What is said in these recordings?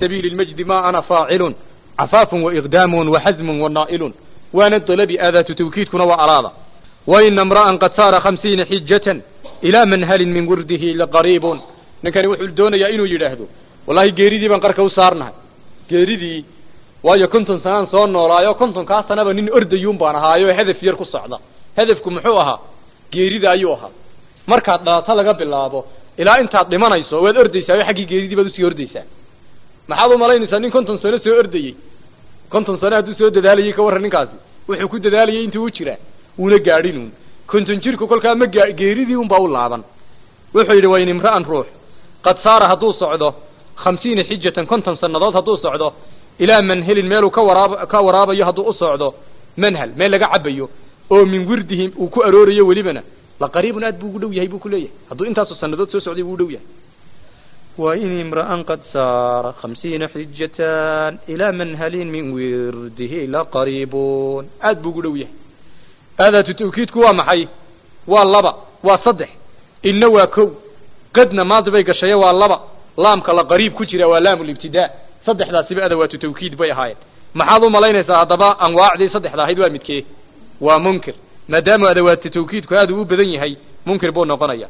sabiili lmajdi ma ana faacilun cafaafun waiqdaamun waxasmun wanaa'ilun waana dalabi aadaatu tawkiidkuna waa araada waina imra'an qad saara khamsiina xijatan ilaa manhalin min wirdihi laqariibun ninkani wuxuu doonayaa inuu yidhaahdo wallahi geeridii baan qarka u saarnahay geeridii waayo konton sanaan soo noolaayo kontonkaa sanaba nin ordayuun baan ahaayo hadaf yar ku socda hadafku muxuu ahaa geerida ayuu ahaa markaad dhalato laga bilaabo ilaa intaad dhimanayso waad ordaysaa o xaggii geeridii baad usii ordaysaa maxaad u malaynaysaa nin konton sano soo ordayey konton sano hadduu soo dadaalayay ka warran ninkaasi wuxuu ku dadaalayay intuu u jiraa wuuna gaadhinuun konton jirku kolkaa ma gaa geeridii unbaa u laaban wuxuu yidhi wayn imra'an ruux qad saara hadduu socdo khamsiina xijatan konton sannadood hadduu socdo ilaa manhelin meeluu ka waraab ka waraabayo hadduu u socdo manhal meel laga cabayo oo min wirdihi uu ku aroorayo welibana la qariibun aad buu ugu dhow yahay buu ku leeyahay hadduu intaasu sannadood soo socday buu u dhow yahay wain imra'an qad saara khamsiina xijatan ilaa manhalin min wirdihi laqariibun aad buu ugu dhow yahay aadaatu tawkiidku waa maxay waa laba waa saddex inna waa kow qadna maadi bay gashaye waa laba laamka la qariib ku jira waa laamu libtidaa saddexdaasiba adawaatu tawkiid bay ahaayeen maxaad u malaynaysaa haddaba anwaacdii saddexda ahayd waa midkee waa munkir maadaama adawaatu tawkiidku aad uu u badan yahay munkir buu noqonaya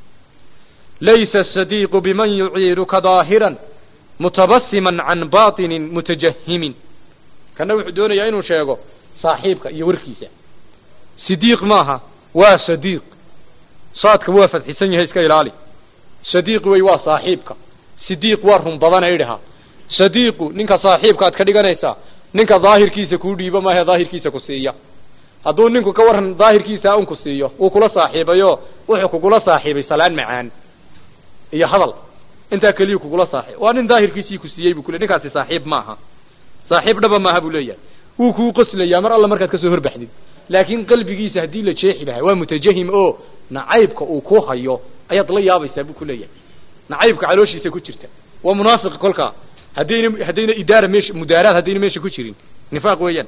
laysa asadiiqu biman yuciiruka daahiran mutabasiman can baطinin mutajahimin kana wuxuu doonayaa inuu sheego saaxiibka iyo warkiisa sidiiq maaha waa sadiiq saadka waa fadxisan yahay iska ilaali sadiiq wey waa saaxiibka sidiiq waa run badana idhaha sadiiqu ninka saaxiibka aad ka dhiganaysaa ninka daahirkiisa kuu dhiibo maahe daahirkiisa ku siiya hadduu ninku ka waran daahirkiisa un ku siiyo wuu kula saaxiibayo wuxuu kugula saaxiibay salaan macaan iyo hadal intaa keliya kugula saaxiib waa nin daahirkiisii ku siiyey bu kule ninkaasi saaxiib maaha saaxiib dhaba maaha buu leeyahay wuu kuu qoslayaa mar alla markaad kasoo horbaxdid laakiin qalbigiisa haddii la jeexi lahaa waa mutajahim oo nacaybka uu ku hayo ayaad la yaabaysaa buu ku leeyahay nacaybka calooshiisa ku jirta waa munaafiq kolkaa haddayna haddayna idaara meesha mudaaraad haddayna meesha ku jirin nifaaq weeyaan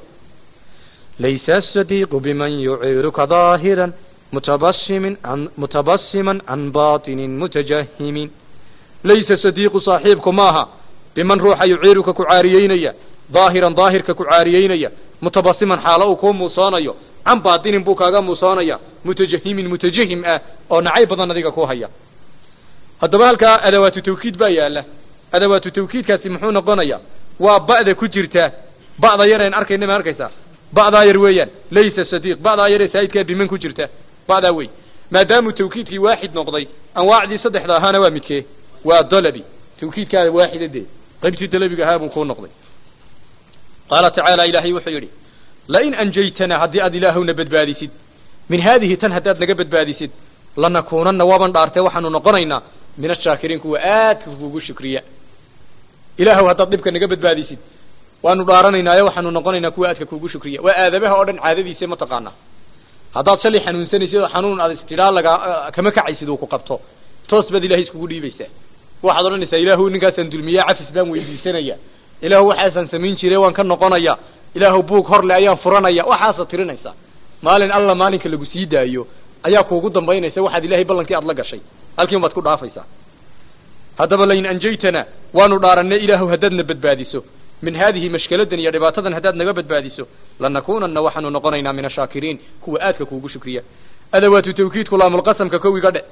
laysa asadiiqu biman yuciiruka daahiran mutabasimin an mutabasiman can baطinin mutajahimin laysa sadiiqu saaxiibku maaha biman ruuxa yuciiruka ku caariyeynaya daahiran daahirka ku caariyeynaya mutabasiman xaalo uu kuu muusoonayo can baatinin buu kaaga muusoonaya mutajahimin mutajahim ah oo nacayb badan adiga ku haya haddaba halkaa adawaatu tawkiid baa yaala adawaatu tawkiidkaasi muxuu noqonaya waa ba'da ku jirta ba'da yar een arkayna ma arkaysaa ba'daa yar weeyaan laysa sadiiq ba'daa yaree saa'idkaa biman ku jirta ba'daa wey maadaamuu tawkiidkii waaxid noqday anwaacdii saddexda ahaana waa midkee waa dalabi tawkiidkaada waaxida dee qaybtii dalabiga ahaa buu kuu noqday qaala tacaala ilaahay wuxuu yidhi lain anjaytana haddii aad ilaahowna badbaadisid min haadihi tan haddaad naga badbaadisid lanakuunanna waaban dhaartee waxaanu noqonaynaa min ashaakiriin kuwa aadka kugu shukriya ilaahow haddaad dhibka naga badbaadisid waanu dhaaranaynaayo waxaanu noqonaynaa kuwa aadka kugu shukriya waa aadabaha oo dhan caadadiisa ma taqaanaa haddaad shalay xanuunsanaysid oo xanuun aad istidhaa laga kama kacaysid uu ku qabto toos baad ilahay iskugu dhiibaysaa waxaad odhanaysaa ilaahu ninkaasaan dulmiya cafis baan weydiisanaya ilaahu waxaasaan samayn jire waan ka noqonaya ilaahu buug horle ayaan furanaya waxaasaad tirinaysaa maalin alla maalinka lagu sii daayo ayaa kuugu dambaynaysa waxaad ilahay ballankii aad la gashay halkiin baad ku dhaafaysaa haddaba lain anjaytana waanu dhaaranay ilaahu haddaadna badbaadiso min haadihi mashkaladan iyo dhibaatadan haddaad naga badbaadiso lanakunanna waxaanu noqonaynaa min ashaakiriin kuwa aadka kuugu shukriya adawaatu tawkiidku laamulqasamka kowiga dhe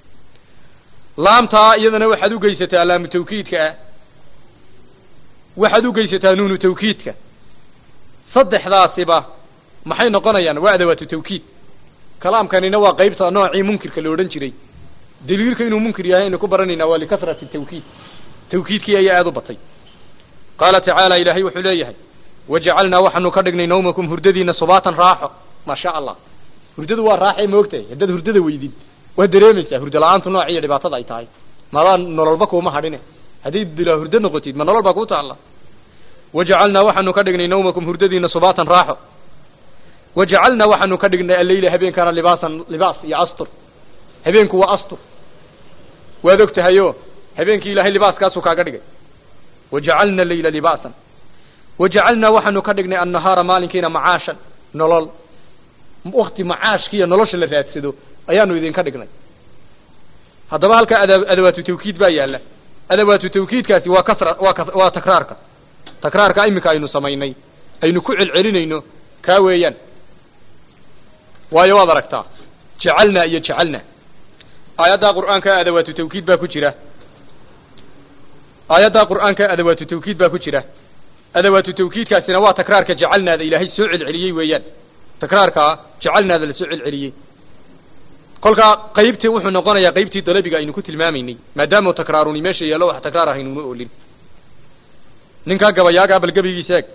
laamtaa iyadana waxaad ugeysataa laamu tawkiidka ah waxaad ugeysataa nuunu tawkiidka saddexdaasiba maxay noqonayaan waa adawaatu tawkiid kalaamkanina waa qaybta noocii munkirka la odhan jiray daliilka inuu munkir yahay aynu ku baranaynaa waa likasrati tawkiid tawkiidkii ayaa aada u batay qaala tacaala ilaahay wuxuu leeyahay wajacalnaa waxaanu ka dhignay nawmakum hurdadiina subaatan raaxo maa sha allah hurdadu waa raaxee maogtahay haddaad hurdada weydid waad dareemaysaa hurdo la-aantu nooc iyo dhibaatada ay tahay madaa nololba kuuma hadhine hadday dilaa hurdo noqotid ma nolol baa kuu taalla wajacalnaa waxaanu ka dhignay nawmakum hurdadiina subaatan raaxo wajacalnaa waxaanu ka dhignay alleyla habeenkaana libaasan libaas iyo astur habeenku waa astur waad og tahayo habeenkii ilaahay libaaskaasuu kaaga dhigay wajacalna leyla libaasan wajacalnaa waxaanu ka dhignay annahaara maalinkiina macaashan nolol wakti macaashkiiyo nolosha la raadsado ayaanu idinka dhignay haddaba halkaa ada adawaatu tawkiid baa yaalla adawaatu tawkiidkaasi waa kasra waa kas waa takraarka takraarka iminka aynu samaynay aynu ku celcelinayno kaa weeyaan waayo waad aragtaa jacalnaa iyo jacalna aayaddaa qur'aanka adawaatu tawkiid baa ku jira aayaddaa qur'aanka adawaatu tawkiid baa ku jira adawaatu tawkiidkaasina waa takraarka jacalnaada ilaahay soo celceliyey weeyaan takraarkaa jacalnaada la soo celceliyey kolkaa qaybtii wuxuu noqonayaa qaybtii dalabiga aynu ku tilmaamaynay maadaama takraaruni meesha yeelo wax takraar ahaynuma oolin ninkaa gabayaagaa bal gebigiisa eeg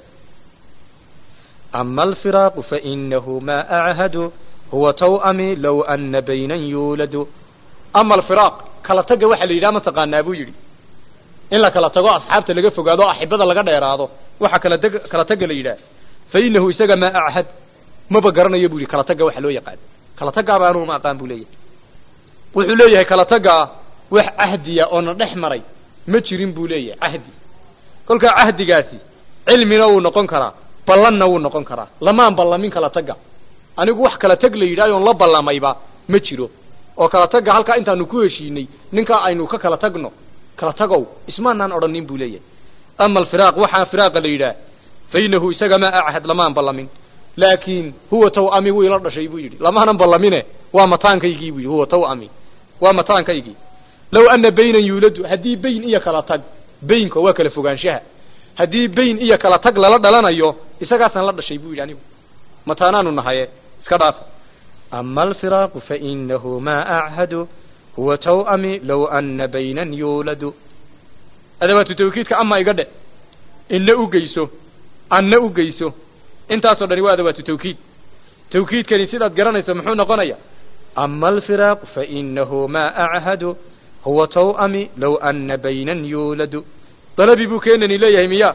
أما الفراق فإنه ما أعهد هو توأمي لو أن بينا يولد ama alfiraaq kala tagga waxaa la yidhaha mataqaanaa buu yidhi in la kala tago asxaabta laga fogaado o axibada laga dheeraado waxa kala teg kala tagga la yidhaha fa inahu isaga maa achad maba garanayo bu yidhi kala tagga waxa loo yaqaan kala taggaaba anugu ma aqaan bu leeyahay wuxuu leeyahay kala taggaa wax cahdiya oo na dhex maray ma jirin buu leeyahay cahdi kolkaa cahdigaasi cilmina wuu noqon karaa ballanna wuu noqon karaa lamaan ballamin kala tagga anigu wax kala tag la yidhahyoon la ballamayba ma jiro oo kala tagga halkaa intaanu ku heshiinay ninkaa aynu ka kala tagno kala tagow ismaanaan odhanin buu leeyahay ama alfiraaq waxaa firaaqa la yidhaah fa inahu isaga maa achad lamaan ballamin laakiin huwa tawami wuu ila dhashay buu yidhi lamaanan ballamine waa mataankaygii buu yidhi huwa tawami waa mataankaygii low ana baynan yuuladu haddii bayn iyo kala tag baynka waa kala fogaanshaha haddii bayn iyo kala tag lala dhalanayo isagaasaan la dhashay buu yidhi anigu mataanaanu nahaye iska dhaaf أما الفراق فإنه ما أعهد هو توأمي لو أن بينا يولد adawaatu tawkiidka ama iga dhe inna u geyso anna u geyso intaasoo dhani waa adawaatu tawkiid tawkiidkani sidaad garanayso muxuu noqonaya أما الفراق فإنه ما أعهد هو توأمي لو أن بينا يولد dalabi buu keenani leeyahay miya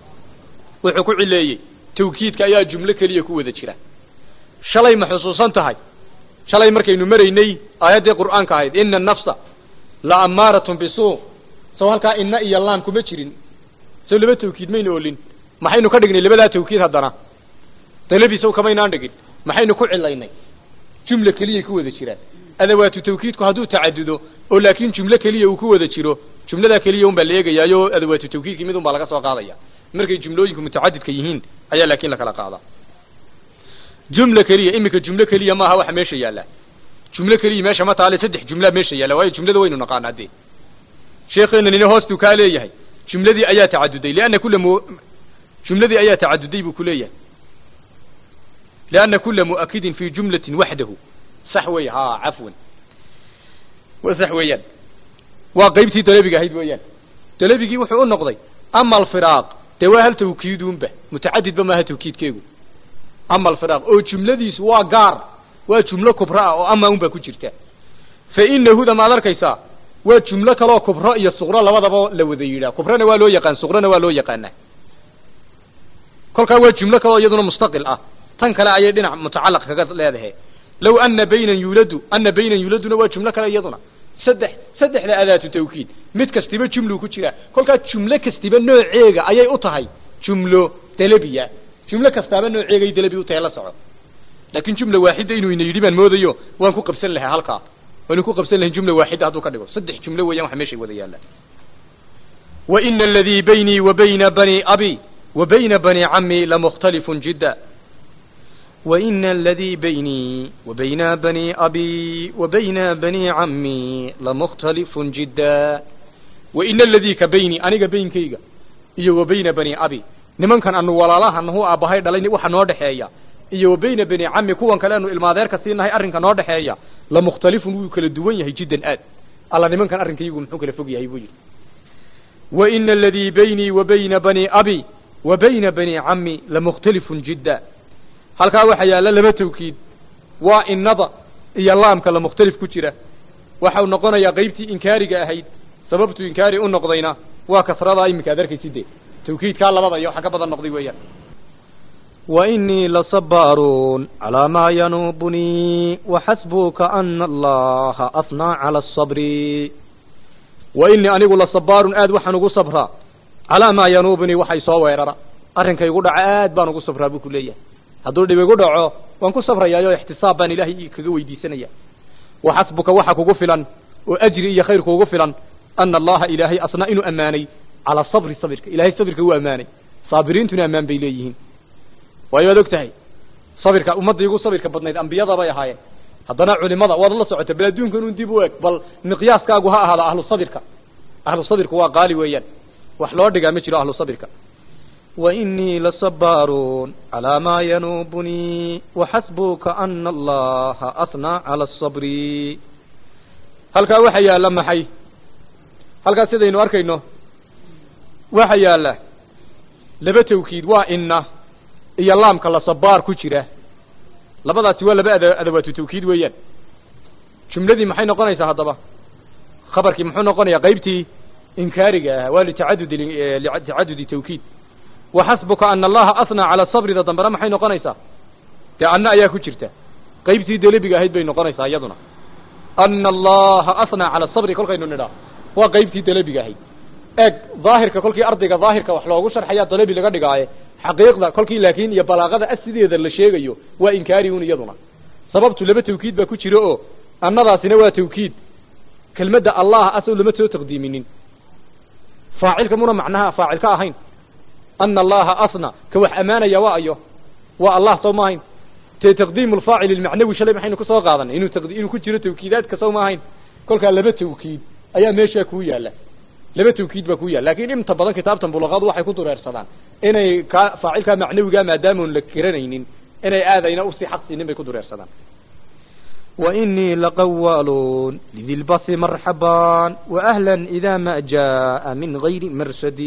wuxuu ku cileeyey tawkiidka ayaa jumlo keliya ku wada jira shalay ma xusuusan tahay shalay markaynu maraynay aayaddii qur'aanka ahayd ina annafsa la ammaaratun bisuu soo halkaa inna iyo laan kuma jirin soo laba tawkiid maynu olin maxaynu ka dhignay labadaa tawkiid haddana dalabi sow kamaynaan dhigin maxaynu ku cilaynay jumla keliyay ku wada jiraan adawaatu tawkiidku hadduu tacadudo oo laakiin jumlo keliya uu ku wada jiro jumladaa keliya un baa la eegayaayo adawaatu tawkiidkii mid un baa laga soo qaadaya markay jumlooyinku mutacadidka yihiin ayaa laakiin lakala qaadaa jumla keliya iminka jumlo keliya maaha waxa meesha yaalla jumlo keliya meesha ma taale saddex jumla meesha yaalla waayo jumlada waynu naqaanaa dee sheekheena nina hoostuu kaa leeyahay jumladii ayaa tacaduday lianna kula mu jumladii ayaa tacaduday buu ku leeyahay lianna kula mu'akidin fi jumlatin waxdahu sax wey ha cafwan wa sax weeyaan waa qaybtii dalabiga ahayd weeyaan dalabigii wuxuu u noqday ama alfiraaq dee waa hal tawkiidunba mutacadidba maaha tawkiidkeegu ama alfiraaq oo jumladiisu waa gaar waa jumlo kubra ah oo ama un baa ku jirta fa inahuda maad arkaysaa waa jumlo kaloo kubro iyo suqro labadaba la wada yidhaah kubrana waa loo yaqaan suqrona waa loo yaqaanaa kolkaa waa jumlo kaloo iyaduna mustaqil ah tan kale ayay dhinac mutacalaq kaga leedahay low ana baynan yuuladu ana baynan yuuladuna waa jumlo kale iyaduna saddex saddexda adaatu tawkiid mid kastiba jumlu ku jira kolkaa jumlo kastiba nooceega ayay u tahay jumlo dalabiya jumlo kastaaba nooceegay dalabi u tahay la soco laakin jumla waaxida inuu ina yidhi baan moodayo waan ku qabsan lahaa halkaa waanu ku qabsan lahayn jumla waaxida hadduu ka dhigo saddex jumlo weeyaan waxa meeshay wada yaallaan wa ina aladii baynii wa bayna bani abi wa bayna bani cammi lamukhtalifun jidda وإن الذي بيني وبين بني أبي وبين بني عمي لمختلف جدا وإن الذي كبيني أنيق بينكيga iyo wa bayna bani abi nimankan anu walaalaha nahu aabahay dhalay waxa noo dhexeeya iyo wa bayna bani cammi kuwan kale anu ilmaadeerka siinahay arrinka noo dhexeeya la mukhtalifun wuu kala duwan yahay jiddan aad alla nimankan arrinkaygu muxuu kala fog yahay buu yidhi wa ina aladii baynii wa bayna bani abi wa bayna bani cammi lamukhtalifun jidda halkaa waxaa yaalla laba tawkiid waa innada iyo laamka la mukhtalif ku jira waxau noqonayaa qaybtii inkaariga ahayd sababtu inkaari u noqdayna waa kasradaa iminka ad arkaysidee tawkiidkaa labada iyo waxa ka badan noqday weeyaan وإني لصبار على ما ينوبني وحسبك أن الله أثنى على الصبر وإني أنigu laصباar aad waxaan ugu sabraa calىa maa yanuubnii waxay soo weerara arrinkay igu dhaca aad baan ugu sabraa buu ku leeyahay hadduu dhib igu dhaco waan ku sabrayaayo ixtisaab baan ilaahay kaga weydiisanaya waxasbuka waxa kugu filan oo ajri iyo khayr kuugu filan ana allaha ilaahay asnaa inuu ammaanay calaa sabri sabirka ilahay sabirka wuu ammaanay saabiriintuna ammaan bay leeyihiin waayo waad og tahay sabirka ummaddii ugu sabirka badnayd ambiyada bay ahaayeen haddana culimada waad la socota bal adduunkan un dib u eg bal miqyaaskaagu ha ahaada ahlu sabirka ahlu sabirku waa qaali weeyaan wax loo dhigaa ma jiro ahlu sabirka وإني لصبار على ما ينوبني وحسبك أن الله أثنى على الصبر halkaa waxa yaalla maxay halkaas sidaynu arkayno waxa yaalla laba tawkiid waa inna iyo laamka la sabaar ku jira labadaasi waa laba ada adawaatu tawkiid weeyaan jumladii maxay noqonaysaa haddaba khabarkii muxuu noqonayaa qaybtii inkaariga ahaa waa litacadudi litacadudi tawkiid waxasbuka ana allaha asnaa cala sabrida dambena maxay noqonaysaa dee anna ayaa ku jirta qaybtii delebiga ahayd bay noqonaysaa iyaduna ana allaha asnaa cala sabri kolkaynu nidhaa waa qaybtii delebiga ahayd eeg daahirka kolkii ardayga daahirka wax loogu sharxayaa dalebi laga dhigaaye xaqiiqda kolkii laakiin iyo balaaqada asideeda la sheegayo waa inkaari un iyaduna sababtu laba tawkiid baa ku jira oo annadaasina waa tawkiid kelmadda allah asoo lama soo taqdiiminin faacilka muna macnaha faacil ka ahayn ana allaha asna ka wax ammaanaya waa ayo waa allah soo ma ahayn te taqdiimu lfaacil ilmacnawi shalay maxaynu kusoo qaadanay inuu taqdi inuu ku jiro tawkiidaadka soo ma ahayn kolkaa laba tawkiid ayaa meeshaa kuu yaalla laba tawkiid baa ku yaalla lakin inta badan kitaabtan bulaqadu waxay ku dureersadaan inay ka faacilkaa macnawiga maadaamun la garanaynin inay aadayna usii xaq siinin bay ku dureersadaan وإني لقوال لذي البث مرحبا وأهلا إذا ما جاء من غير مرشد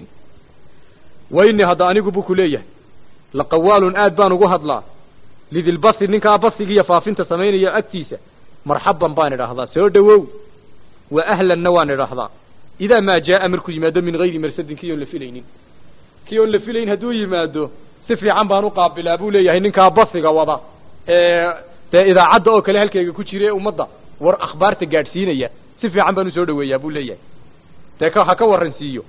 وإني هذا أنيق بوكو ليه لقوال آد بان ugu hadlaa لذي البث ninkaa basigiiyo faafinta samaynaya agtiisa marxaban baan idhaahdaa soo dhowow wa ahlanna waan idhaahdaa idaa maa jaaa markuu yimaado min gayri marsadin kii oon la filaynin kii oon la filayn hadduu yimaado si fiican baan u qaabilaa buu leeyahay ninkaa basiga wada ee dee idaacadda oo kale halkayga ku jira ee ummadda war akhbaarta gaadhsiinaya si fiican baan usoo dhaweeyaa buu leeyahay dee ka ha ka warransiiyo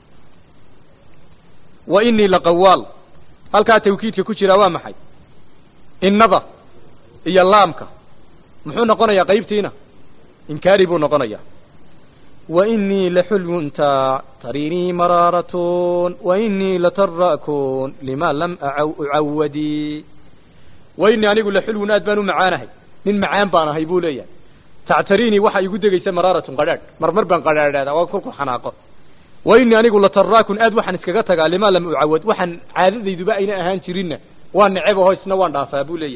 wa inii laqawaal halkaa tawkiidka ku jiraa waa maxay innada iyo laamka muxuu noqonayaa qaybtiina inkaari buu noqonayaa وإني لحلو تريني مرارة وإني لتراكون لما لم أعو أعودي وإني أنيق لحلو ناد بانو معانهي من معان بانهي بو ليا تعتريني وحا يقول دقيسة مرارة قرار مرمر بان قرار هذا وكلكو حناقه وإني أنيق لتراكون آد وحن اسكغتغا لما لم أعود وحن عادة يدبا إنا أهان جرين وان نعيبه هو سنوان دافا بو ليا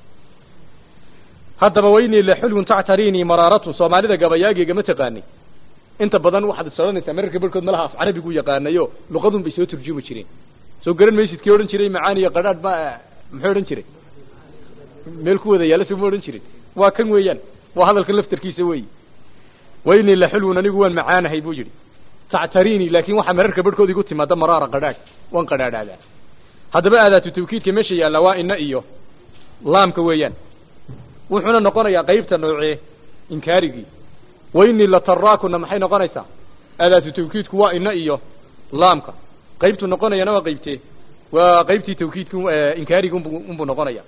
haddaba weynii la xulwun tactariinii maraaratun soomaalida gabayaagiga ma taqaani inta badan waxaad sodanaysaa mararka barhkood malaha af carabigu yaqaanayo luqadun bay soo turjumi jireen soo garan maysid kii odhan jiray macaan iyo qadhaadh ma muxuu odhan jiray meel ku wada yaalla soo ma odhan jirin waa kan weeyaan waa hadalka laftarkiisa weeyi weynii la xulwun anigu waan macaanahay buu yidhi tactariinii laakin waxaa mararka barhkood igu timaada maraara qadhaadh waan qadhaadhaadaa haddaba aadaatu tawkiidka meesha yaalla waa ina iyo laamka weeyaan wuxuuna noqonayaa qaybta noocee inkaarigii wainii lataraakuna maxay noqonaysaa aadaatu tawkiidku waa ina iyo laamka qaybtu noqonayana waa qaybtee waa qaybtii tawkiidku inkaarigi unbuu noqonaya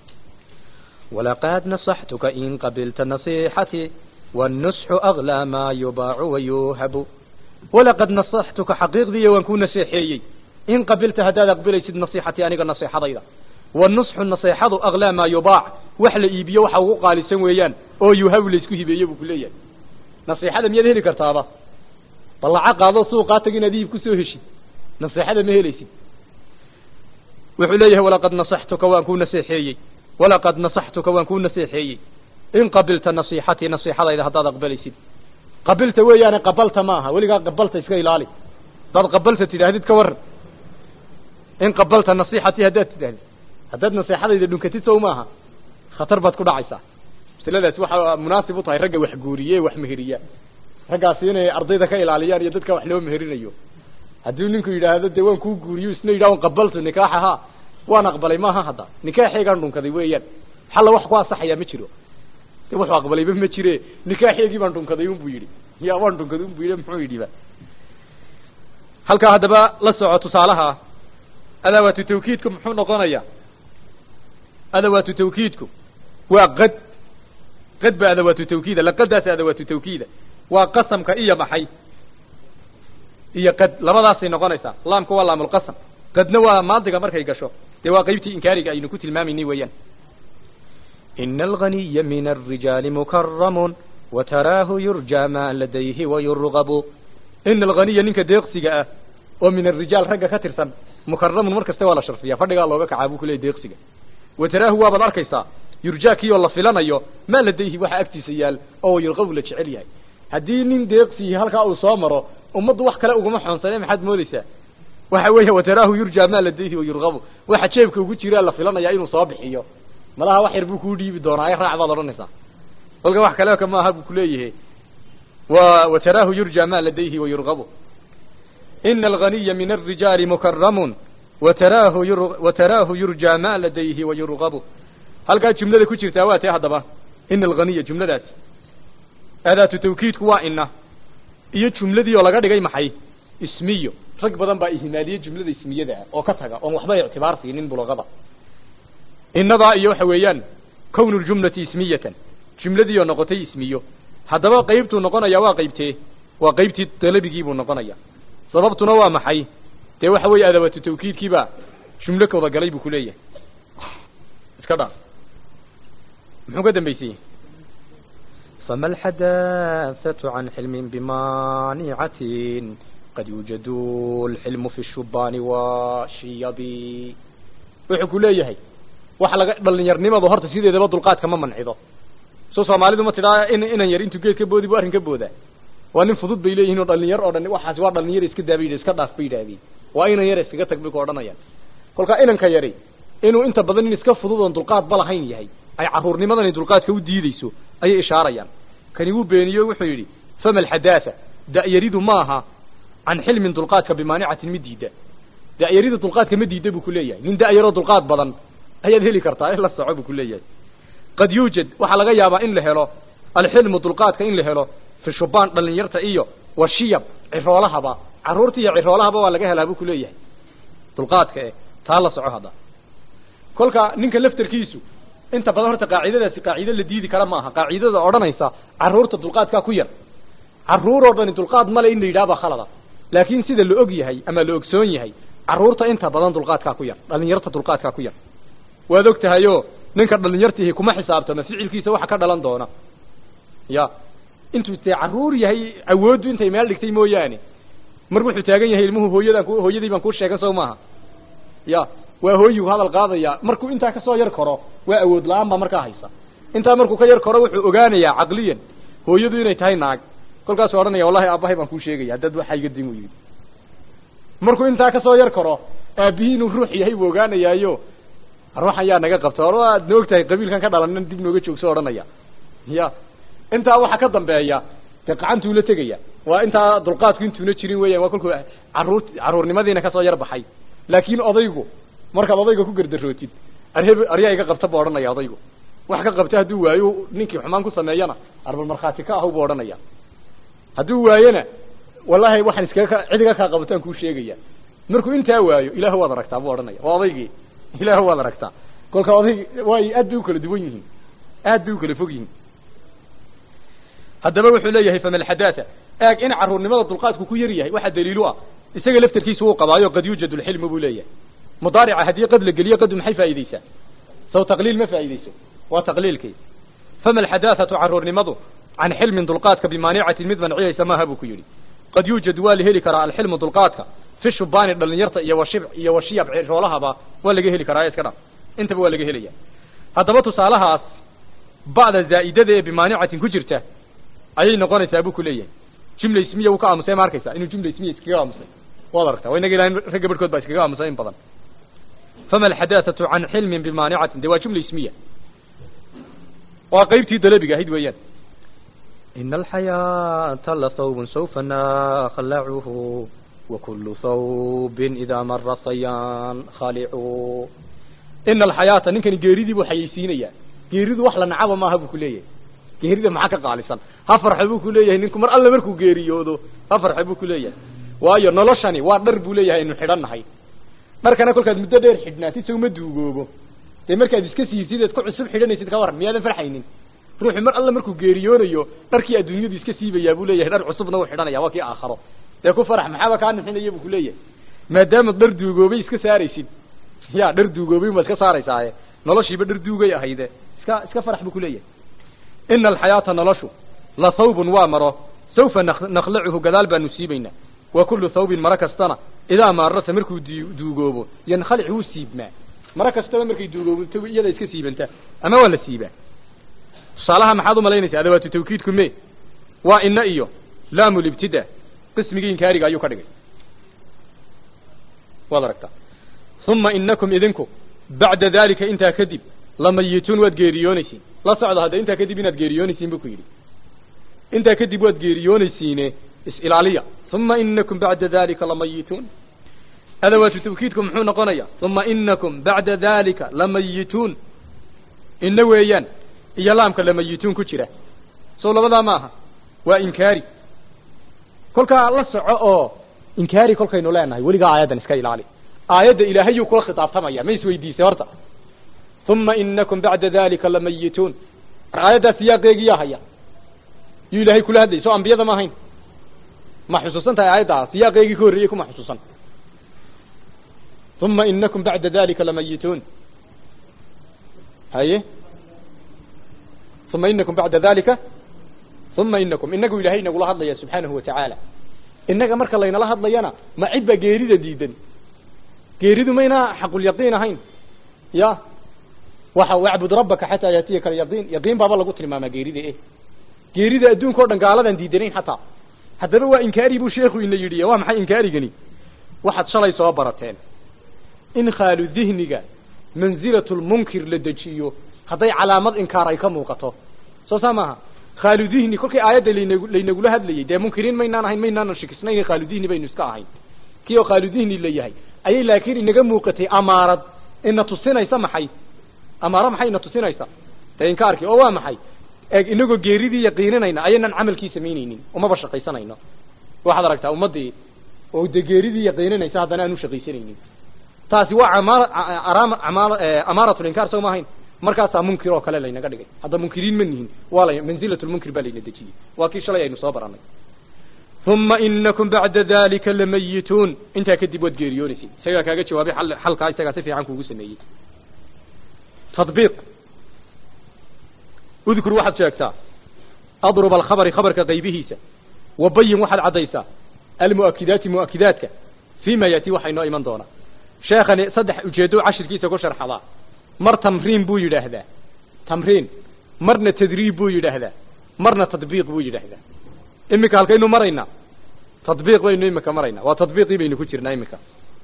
ولقد نصحتك إن قبلت نصيحتي والنصح أغلى ما يباع ويوهب ولقد نصحتك حقيقدي وان كون نصيحيي إن قبلت هداد أقبليsid نصيحتي أنiga نصيحadayda والنصح نصيحadu أغلى ما يباع wax la iibiyo waxa ugu qaalisan weeyaan oo yuhab la isku hibeeye buu ku leeyahay nasiixada miyaad heli kartaaba ballaca qaado suuqaa tag inaad iib ku soo heshid nasiixada ma helaysid wuxuu leeyahay walaqad nasaxtuka waan kuu naseexeeyey walaqad nasaxtuka waan kuu naseexeeyey in qabilta nasiixatii nasiixadayda haddaad aqbalaysid qabilta weeyaane qabalta ma aha weligaa qabalta iska ilaali haddaad qabalta tidhaahdid ka waran in qabalta nasiixatii haddaad tidhahdid haddaad nasiixadayda dhunkatid sow maaha khatar baad ku dhacaysaa masaladaasi waxaa munaasib u tahay ragga wax guuriye wax meheriya raggaasi inay ardayda ka ilaaliyaan iyo dadka wax loo meherinayo haddii ninku yidhaahdo dee waan kuu guuriyo isna yidhah an qabaltu nikaaxaha waan aqbalay maaha hadda nikaaxeegaan dhunkaday weeyaan xalla wax ku asaxayaa ma jiro de wuxuu aqbalayba ma jire nikaaxeegii baan dhunkaday unbuu yidhi ya waan dhunkaday unbuu yidhi muxuu yidhiba halkaa haddaba la soco tusaalaha adawaatu tawkiidku muxuu noqonayaa adawaatu tawkiidku waa qad qad ba adawaatu tawkiida laqadaas adawaatu tawkiida waa qasamka iyo maxay iyo qad labadaasay noqonaysaa laamka waa laamulqasam qadna waa maadiga markay gasho dee waa qaybtii inkaariga aynu ku tilmaamaynay weeyaan إن الغني من الرجال مكرم وتراه يرجى ما لديه ويرغب ina alghaniya ninka deeqsiga ah oo min arijaal ragga ka tirsan mukaramun mar kasta waa la sharfiya fadhigaa looga kacaa buu kuleeyay deeqsiga wataraahu waabaad arkaysaa yurjaa kii oo la filanayo maa ladayhi waxa agtiisa yaal oo yurqabu la jecel yahay haddii nin deeqsihi halkaa uu soo maro ummaddu wax kale uguma xoonsane maxaad moodaysaa waxa weeye wataraahu yurjaa maa ladayhi wa yurqabu waxa jeebka ugu jiraa la filanayaa inuu soo bixiyo malaha wax yar buu kuu dhiibi doonaa raac baad odhanaysaa kolka wax kale ka maaha buu kuleeyahay و وتراه يرجى ما لديه ويرغب إن الغني من الرجال مكرم وتراه ير وتراه يرجى ما لديه ويرغب هل قال جملة كتير تاوات يا هضبة إن الغني جملة ذات أداة توكيد كوا إنه iyo jumladii oo laga dhigay maxay ismiyo rag badan baa ihmaaliyay jumlada ismiyada ah oo ka taga oo waxba ictibaar siinin bulaqada innadaa iyo waxa weeyaan kownu ljumlati ismiyatan jumladii oo noqotay ismiyo haddaba qaybtuu noqonaya waa qaybtee waa qaybtii dalabigii buu noqonaya sababtuna waa maxay dee waxa weeye adawatu tawkiidkiibaa jumlo kawada galay buu kuleeyahay iska dhaaf muxuu ka dambaysayey فما الحداثة عن حلم بمانعة قد يوجد الحلم في الشبان والشيب wuxuu ku leeyahay waxa laga dhalinyarnimadu horta sideedaba dulqaadka ma mancido soo soomaalidu ma tidhaa in inan yar intuu geed ka boodi bu arrin ka boodaa waa nin fudud bay leeyihin oo dhalinyar oo dhan waxaasi waa dhalinyar iska daa bay yidhi iska dhaaf bay yidhaahdeen waa inan yar iskaga tag bay ku odhanayaan kolka inanka yari inuu inta badan in iska fudud oon dulqaad ba lahayn yahay ay carruurnimadani dulqaadka u diideyso ayay ishaarayaan kani wuu beeniyo wuxuu yidhi fama alxadaatha da'yaridu maaha can xilmin dulqaadka bimaanicatin mid diida da'yarida dulqaadka ma diida buu kuleeyahay nin da'yaroo dulqaad badan ayaad heli kartaa in la soco buu kuleeyahay qad yuujad waxaa laga yaabaa in la helo alxilmu dulqaadka in la helo fi shubaan dhalinyarta iyo washiyab ciroolahaba carruurta iyo ciroolahaba waa laga helaa buu kuleeyahay dulqaadka e taa la soco hadda kolka ninka laftarkiisu inta badan horta qaacidadaasi qaacido la diidi kara maaha qaacidada odhanaysa carruurta dulqaadkaa ku yar carruur oo dhani dulqaad male in la yidhaha baa khalada laakiin sida la og yahay ama la ogsoon yahay carruurta inta badan dulqaadkaa ku yar dhalinyarta dulqaadkaa ku yar waad og tahayoo ninka dhalinyartihi kuma xisaabtama ficilkiisa waxa ka dhalan doona ya intuu dee carruur yahay awooddu intay meel dhigtay mooyaane mar wuxuu taagan yahay ilmuhu hooyadaan ku hooyadii baan kuu sheegan soo maaha ya waa hooyigu hadal qaadaya markuu intaa kasoo yar koro waa awood la-aan baa markaa haysa intaa markuu ka yar koro wuxuu ogaanayaa caqliyan hooyadu inay tahay naag kolkaasuu odhanaya wallahi aabbahay baan kuu sheegaya dad waxaa iga din u yidhi markuu intaa kasoo yar koro aabihii inuu ruux yahay buu ogaanayaayo ruux ayaa naga qabta or waad noog tahay qabiilkan ka dhalanan dib nooga joogso odhanaya ya intaa waxa ka dambeeya dee qacantuu la tegaya waa intaa dulqaadku intuuna jirin weyan waa kolkuu carruur carruurnimadiina kasoo yar baxay laakiin odaygu markaad odayga ku gardarootid arheb aryaa iga qabta buu odhanaya odaygu wax ka qabta hadduu waayo ninkii xumaan ku sameeyana arbal markhaati ka ahu buu odhanaya hadduu waayona wallahi waxaan iskaga cid iga kaa qabataan kuu sheegaya markuu intaa waayo ilaah waad aragtaa buu odhanaya waa odaygii ilaah waad aragtaa kolka odayg way aad bay u kala duwan yihiin aad bay u kala fog yihiin haddaba wuxuu leeyahay fama alxadaatha eeg in carruurnimada dulqaadku ku yar yahay waxaa daliilu ah isaga laftarkiisa wuu qabaayo qad yuujad lxilmu buu leeyahay mudaarica haddii qad la geliyo qadu maxay faa'iideysaa saw taqliil ma faa'iideyso waa taqliilkii fama alxadaathatu carruurnimadu can xilmin dulqaadka bimaanicatin mid manciyaysa maaha buu ku yidhi qad yuujad waa la heli karaa alxilmu dulqaadka fi shubaani dhalinyarta iyo washib iyo washiyab ciroolahaba waa laga heli karaa iska dhaf intaba waa laga helaya haddaba tusaalahaas ba'da zaa'idada ee bimaanicatin ku jirta ayay noqonaysaa buu ku leeyahay jumla ismiya wuu ka aamusay ma arkaysa inuu jumla ismiya iskaga aamusay waad aragtaa waa inaga ilahin ragga barhkood baa iskaga aamusay in badan fama alxadaathatu can xilmin bimaanicatin de waa jumla ismiya waa qaybtii dalabiga ahayd weeyaan إن الحياة لثوب سوف نخلعه وكل ثوب إذا مر صيان خالع ina alxayaata ninkani geeridii buu xayeysiinayaa geeridu wax la nacaba maaha buu ku leeyahay geerida maxaa ka qaalisan ha farxe buu ku leeyahay ninku mar alle markuu geeriyoodo ha farxe buu ku leeyahay waayo noloshani waa dhar buu leeyahay aynu xidhan nahay dharkana kolkaad muddo dheer xidhnaatid sawma duugoobo dee markaad iska siirtid eed ku cusub xidhanaysid ka waran miyaadan farxaynin ruuxu mar alla markuu geeriyoonayo dharkii adduunyadu iska siibayaa buu leeyahay dhar cusubna uu xidhanaya waa kii aakharo dee ku farax maxaaba kaa nixinaya buu kuleeyahay maadaama dhar duugoobay iska saaraysid ya dhar duugoobay baad iska saaraysaaye noloshiiba dhar duugay ahayde iska iska farax buu kuleeyahay ina alxayaata noloshu la thawbun waa maro sawfa nakhlacuhu gadaal baanu siibaynaa wa kullu thawbin maro kastana idaa maarasa markuu duugoobo yankhalic wuu siibmaa maro kastaba markay duugoobato iyada iska siibantaa ama waa la siibaa tusaalaha maxaad umalaynaysaa adawaatu tawkiidku me waa ina iyo laamu libtida qismigii inkaariga ayuu ka dhigay waad aragtaa uma inakum idinku bacda dalika intaa kadib lamayituun waad geeriyoonaysiin la socda hadda intaa kadib inaad geeriyoonaysiin buu ku yidhi intaa kadib waad geeriyoonaysiine is-ilaaliya uma inakum bacda dalika lamayituun adawaatu tawkiidku muxuu noqonaya uma inakum bacda dalika lamayituun ina weeyaan iyo laamka lamayituun ku jira sow labadaa maaha waa inkaari kolkaa la soco oo inkaari kolkaynu leenahay weligaa aayaddan iska ilaali aayadda ilaahayuu kula khitaabtamaya ma isweydiisay horta uma inakum bacda dalika lamayituun aayaddaa siyaaqeegiyaa haya yuu ilaahay kula hadlayay soo ambiyada ma ahayn ma xusuusan tahay aayaddaa siyaaqeegii ka horreeyey kuma xusuusan uma inakum bacda dalika lamayituun haye uma inakum bacda dalika uma inakum inagu ilaahay inagula hadlaya subxaanahu watacaala innaga marka laynala hadlayana ma cid baa geerida diidan geeridu mayna xaqulyaqiin ahayn ya waxa wacbud rabbaka xataa yaatiyaka alyaqiin yaqiin baaba lagu tilmaamaa geerida eh geerida adduunka o dhan gaaladan diidanayn xataa haddaba waa inkaari buu sheekhu ina yidhi waa maxay inkaarigani waxaad shalay soo barateen in khaalu dihniga manzilatulmunkir la dejiyo hadday calaamad inkaar ay ka muuqato soo saa maaha khaaludihni kolkii aayadda laynagu laynagula hadlayay dee munkiriin maynaan ahayn maynaanan shikisnayn khaaludihni baynu iska ahayn kii oo khaaludihni la yahay ayay laakiin inaga muuqatay amaarad ina tusinaysa maxay amaaro maxay ina tusinaysa dee inkaarkii oo waa maxay eeg inagoo geeridii yaqiininayna ayaynan camalkii samaynaynin umaba shaqaysanayno waxaad aragtaa ummaddii oo dee geeridii yaqiininaysa haddana aan u shaqaysanaynin taasi waa amaar araam amaar amaaratul inkaar soo ma ahayn markaasaa munkir oo kale laynaga dhigay hadda munkiriin ma nihin waa la manzilatulmunkir baa layna dejiyey waa kii shalay aynu soo baranay uma inakum bacda dalika lamayituun intaa kadib waad geeriyoonaysid isagaa kaaga jawaabay al xalkaa isagaa si fiican kuugu sameeyey tadbiiq udkur waxaad sheegtaa adrub alkhabari khabarka qaybihiisa wabayin waxaad caddaysaa almu'akidaati mu'akidaadka fii ma yaati waxaa inoo iman doonaa sheekhani saddex ujeedo cashirkiisa ku sharxadaa mar tamriin buu yidhaahdaa tamriin marna tadriib buu yidhaahdaa marna tadbiiq buu yidhaahdaa iminka halkaynu maraynaa tadbiiq baynu iminka maraynaa waa tadbiiqii baynu ku jirnaa iminka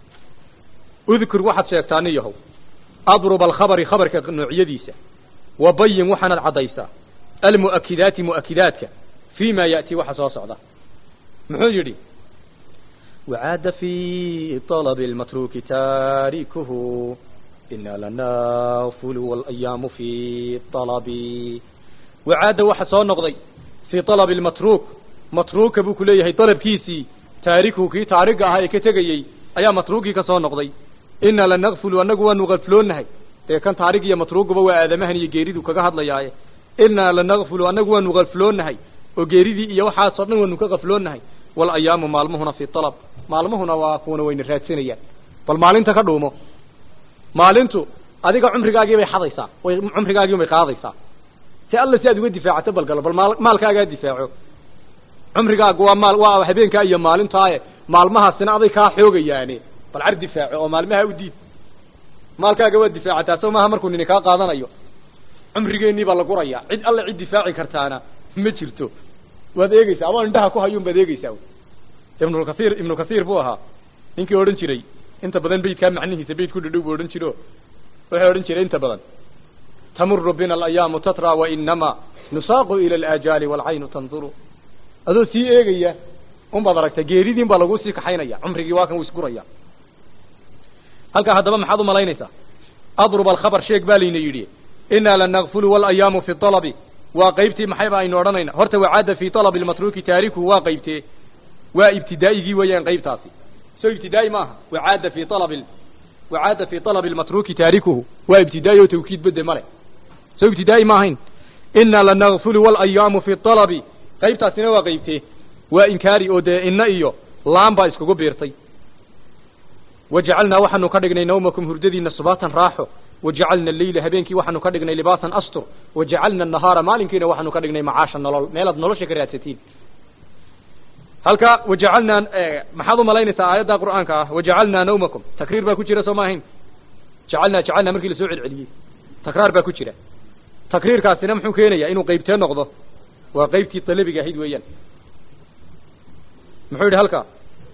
udkur waxaad sheegtaa nin yahow adrub alkhabari khabarka noocyadiisa wabayin waxaanad caddaysaa almu'akidaati mu'akidaadka fii ma ya'ti waxa soo socda muxuu yidhi wacaada fi طalabi اlmatruki taarikuhu ina lanafulu walayaamu fi طalabi wacaada waxa soo noqday fii طalabi اlmatruuk matruuka buu ku leeyahay dalabkiisii taarikuhu kii taariga ahaa ee ka tegayey ayaa matruugii ka soo noqday ina lanakfulu annagu waanu gafloonahay dee kan taarig iyo matruuguba waa aadamahan iyo geeridu kaga hadlayaaye inaa lanakfulu annagu waanu gafloonahay oo geeridii iyo waxaasoo dhan waanu ka gafloonahay walayaamu maalmuhuna fi alab maalmuhuna waa kuwana wayna raadsanayaan bal maalinta ka dhuumo maalintu adiga cumrigaagii bay xadaysaa way cumrigaagii bay qaadaysaa si alla si aad uga difaacato balgalo bal maal maalkaagaa difaaco cumrigaagu waa maal waa habeenkaa iyo maalintaaye maalmahaasina aday kaa xoogayaane bal car difaaco oo maalmaha u diid maalkaaga waad difaacataa soo maaha markuu nini kaa qaadanayo cumrigeennii baa la gurayaa cid alle cid difaaci kartaana ma jirto waad eegeysaa ama indhaha ku hayuun baad eegeysaa ibnulkasiir ibnu kasiir buu ahaa ninkii odhan jiray inta badan beydkaa macnihiisa beyd ku dhadhow buu odhan jiro wuxuu odhan jiray inta badan tamuru bina alayaamu tatra wainama nusaaqu ila alaajaali waalcaynu tanduru adoo sii eegaya un baad aragtaa geeridiin baa laguu sii kaxaynaya cumrigii waa kan wuu isguraya halkaa haddaba maxaad u malaynaysaa adrub alkhabar sheeg baa layna yidhi inaa lanakfulu walayaamu fi alabi waa qaybtii maxayba aynu odhanayna horta wacaada fi alabi lmatruuki taarikuhu waa qaybtee waa ibtidaa'igii weeyaan qaybtaasi soo ibtidaa'i maaha wacaada fi alabi wacaada fi alabi lmatruuki taarikuhu waa ibtidaa'i oo tawkiid bade male soo ibtidaa'i ma ahayn inna lanagfulu walayaamu fi talabi qaybtaasina waa qaybtee waa inkaari oo dee inna iyo laan baa iskugu biirtay wajacalnaa waxaanu ka dhignay nawmakum hurdadiina subaatan raaxo wajacalna alleyla habeenkii waxaanu ka dhignay libaasan astur wajacalna annahaara maalinkiina waxaanu ka dhignay macaasha nolol meelaad nolosha ka raadsatiin halka wajacalnaa maxaad u malaynaysaa aayadda qur'aanka ah wajacalnaa nawmakum takriir baa ku jira soo ma ahayn jacalnaa jacalnaa markii lasoo celceliyey takraar baa ku jira takriirkaasina muxuu keenayaa inuu qaybtee noqdo waa qaybtii dalabiga ahayd weeyaan muxuu yidhi halka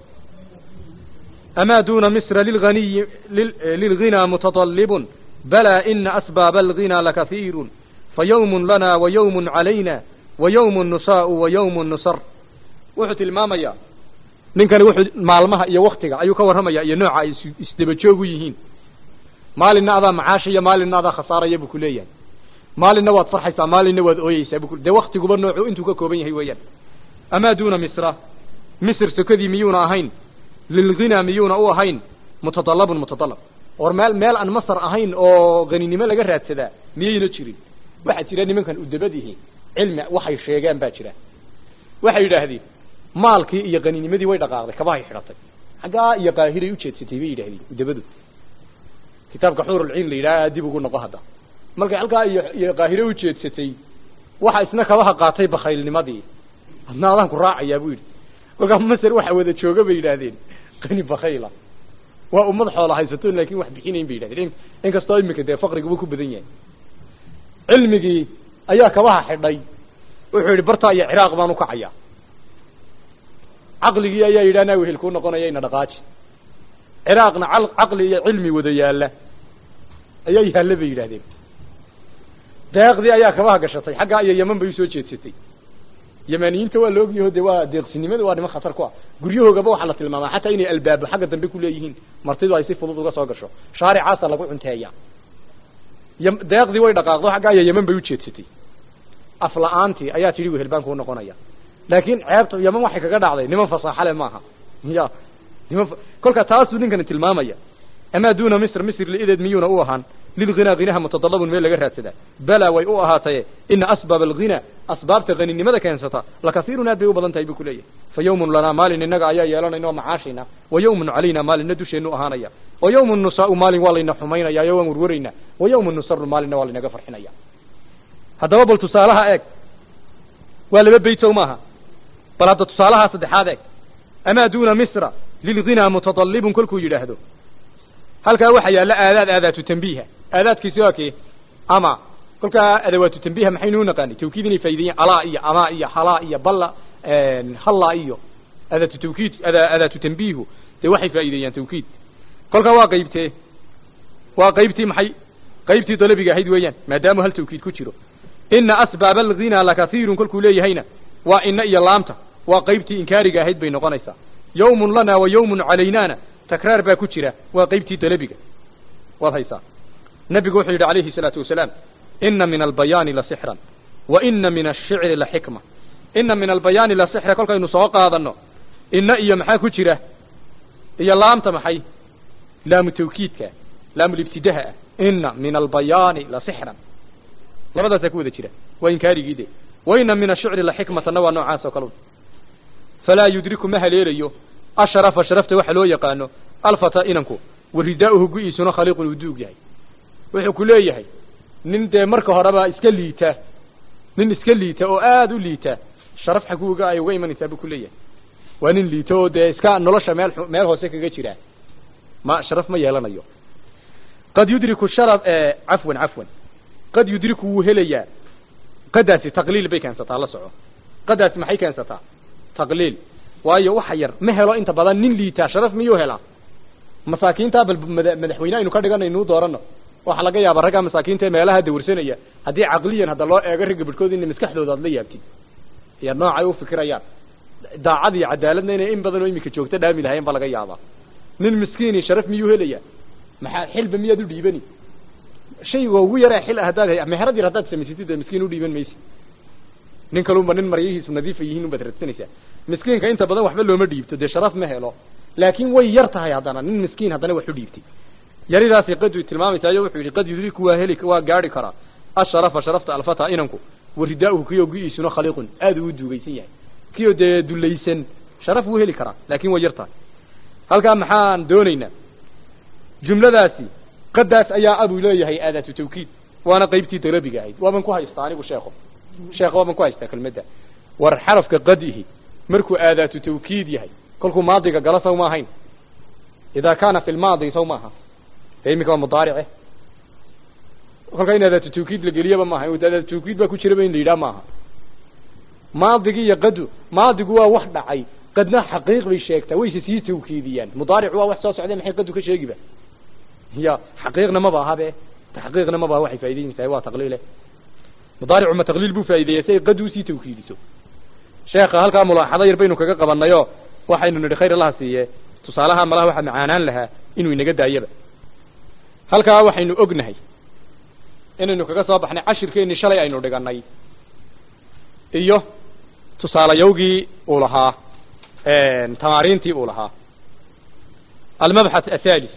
أما دون مصر للغني لل- للغنى متطلب بلى إن أسباب الغنى لكثير فيوم لنا ويوم علينا ويوم نساء ويوم نصر wuxuu tilmaamayaa ninkani wuxuu maalmaha iyo waktiga ayuu ka warramaya iyo nooca ay is- isdaba joog u yihiin maalinna adaa macaashaya maalinna adaa khasaaraya buu ku leeyahay maalinna waad farxaysaa maalinna waad ooyeysaa buu ku dee waktiguba noocu intuu ka kooban yahay weeyaan amaa duuna misra misr sokadii miyuuna ahayn lilghina miyuuna u ahayn mutadalabun mutadalab or meel meel aan masar ahayn oo qaninimo laga raadsadaa miyayna jirin waxaa jira nimankan udabadihi cilmi waxay sheegeen baa jira waxay yidhaahdeen maalkii iyo qaninimadii way dhaqaaqday kabahay xidhatay xaggaa iyo qaahiray ujeedsatay bay yidhahdeen udabadu kitaabka xuurulciin la yidhaha dib ugu noqo hadda markay halkaa iyo iyo qaahire ujeedsatay waxa isna kabaha qaatay bakhaylnimadii adna adaan ku raacayaa buu yidhi kolkaa masar waxa wada jooga bay yidhaahdeen qani bakhayla waa ummad xoola haysato laakin wax bixinayn bay yidhahdeen in inkastoo imika dee faqriguba ku badan yahay cilmigii ayaa kabaha xidhay wuxuu yidhi bartaa iyo ciraaq baan ukacayaa caqligii ayaa yidhi anaa wehel kuu noqonaya ina dhaqaaji ciraaqna cal- caqli iyo cilmi wada yaalla ayaa yaalla bay yidhahdeen deeqdii ayaa kabaha gashatay xaggaa iyo yeman bay usoo jeedsatay yamaniyiinta waa la ogyaho de waa deeqsinimada waa niman khatar ku ah guryahoogaba waxaa la tilmaamaa xataa inay albaabo xagga dambe ku leeyihiin martidu ay si fudud uga soo gasho shaaricaasa lagu cunteeya yam- deeqdii way dhaqaaqdo xaggaa iyo yeman bay ujeedsatay afla-aantii ayaa tidhi wehel baan kuu noqonaya laakiin ceebta yeman waxay kaga dhacday niman fasaaxale maaha ya niman fa- kolka taasuu ninkani tilmaamaya amaa duuna misr misr liideed miyuuna u ahaan lilghinaaghinaha mutadalabun meel laga raadsadaa balaa way u ahaataye ina asbaab alghina asbaabta haninimada keensata lakasiirun aad bay u badan tahay buu ku leeyahay fa yawmun lanaa maalin innaga ayaa yeelanayna oo macaashayna wa yawmun calayna maalinna dusheenu ahaanaya wa yawmun nusaau maalin waa layna xumaynaya yo waan warwaraynaa wa yawmun nusaru maalinna waa laynaga farxinaya haddaba bal tusaalaha eeg waa laba beyt sow maaha bal hadda tusaalaha saddexaad eeg amaa duuna misra lilghinaa mutadalibun kolkuu yidhaahdo halkaa waxaa yaalla aadaad aadaatu tambiiha aadaadkiisi waa kee ama kolkaa adawaatu tambiiha maxaynu u naqaanay tawkiid inay faa'ideeyeen alaa iyo amaa iyo halaa iyo balla halla iyo adaatu tawkiid ada adaatu tambiihu dee waxay faa'iideeyaan tawkiid kolkaa waa qaybtee waa qaybtii maxay qaybtii dalabiga ahayd weeyaan maadaama hal tawkiid ku jiro ina asbaaba alghina lakasiirun kolkuu leeyahayna waa ina iyo laamta waa qaybtii inkaariga ahayd bay noqonaysaa yawmun lana wa yawmun calaynaana takraar baa ku jira waa qaybtii dalabiga waad haysaa nabigu wuxuu yidhi calayhi salaatu wasalaam ina min albayaani la sixran wa ina min ashicri la xikma ina min albayaani la sixra kolkaynu soo qaadano ina iyo maxaa ku jira iyo laamta maxay laamu tawkiidka laamulibtidaha ah ina min albayaani la sixran labadaasaa ku wada jira waa inkaarigii de wa ina min ashicri la xikmatanna waa noocaas oo kalun falaa yudriku ma haleelayo ashrafa sharafta waxa loo yaqaano alfata inanku waridaa'uhu gu-iisuna khaliiqun uu duug yahay wuxuu ku leeyahay nin dee marka horeba iska liita nin iska liita oo aada u liita sharaf xaguuga ay uga imanaysaa buu ku leeyahay waa nin liita oo dee iska nolosha meel xu- meel hoose kaga jira ma sharaf ma yeelanayo qad yudriku sharaf cafwan cafwan qad yudriku wuu helayaa qadaasi taqliil bay keensataa la soco qadaasi maxay keensataa taqliil waayo waxa yar ma helo inta badan nin liitaa sharaf miyuu helaa masaakiintaa bal mada- madaxweyne aynu ka dhigana inuu doorano waxaa laga yaaba raggaa masaakiinta ee meelaha dawrsanaya haddii caqliyan hadda loo eego ragga badhkood ina maskaxdooda aad la yaabtid iyo noocay u fikirayaan daacad iyo cadaaladna inay in badan oo imika joogto dhaami lahayen baa laga yaabaa nin miskiini sharaf miyuu helayaa maxaa xilba miyaad u dhiibani shayga ugu yaree xil ah haddaad hay- meherad yar haddaad samaysatid dee miskiin u dhiiban maysi nin kalunba nin maryihiisu nadiifa yihiin unbaad radsanaysaa miskiinka inta badan waxba looma dhiibto dee sharaf ma helo laakiin way yar tahay haddana nin miskiin haddana wax u dhiibtay yaridaasi qad tilmaamaysaa iyo wuxuu yidhi qad yudriku waa heli waa gaari karaa asharafa sharafta alfata inanku waridaauhu kiyoo gu-iisuna khaliiqun aad uu duugaysan yahay kiyoo dee dulaysan sharaf wuu heli karaa laakin way yar tahay halkaa maxaan doonaynaa jumladaasi qadaas ayaa abuu leeyahay aadaatu tawkiid waana qaybtii dalabiga ahayd waaban ku haystaa anigu sheeko sheekh waaban ku haystaa kelmadda war xarafka qadihi markuu aadaatu tawkiid yahay kolkuu maadiga gala saw ma ahayn idaa kaana fi lmaadi saw maaha dee iminka waa mudaarice kolkaa in aadaatu tawkiid la geliyaba maaha aadaatu tawkiid baa ku jiraba in la yidhaha maaha maadigi iyo qadu maadigu waa wax dhacay qadna xaqiiq bay sheegtaa wayse sii tawkiidiyaan mudaaricu waa wax soo socday maxay qadu ka sheegiba ya xaqiiqna maba aha be taxqiiqna maba aha waxay faa'idaynaysaa waa taqliile mudaaricu ma taqliil buu faa'ideeya si ay qadu usii tawkiidiso sheekha halkaa mulaaxado yar baynu kaga qabanayo waxaynu nidhi khayr allaha siiye tusaalaha malaha waxaa macaanaan lahaa inuu inaga daayaba halkaa waxaynu ognahay inaynu kaga soo baxnay cashirkeennii shalay aynu dhiganay iyo tusaalayawgii uu lahaa tamaariintii uu lahaa almabxath athalis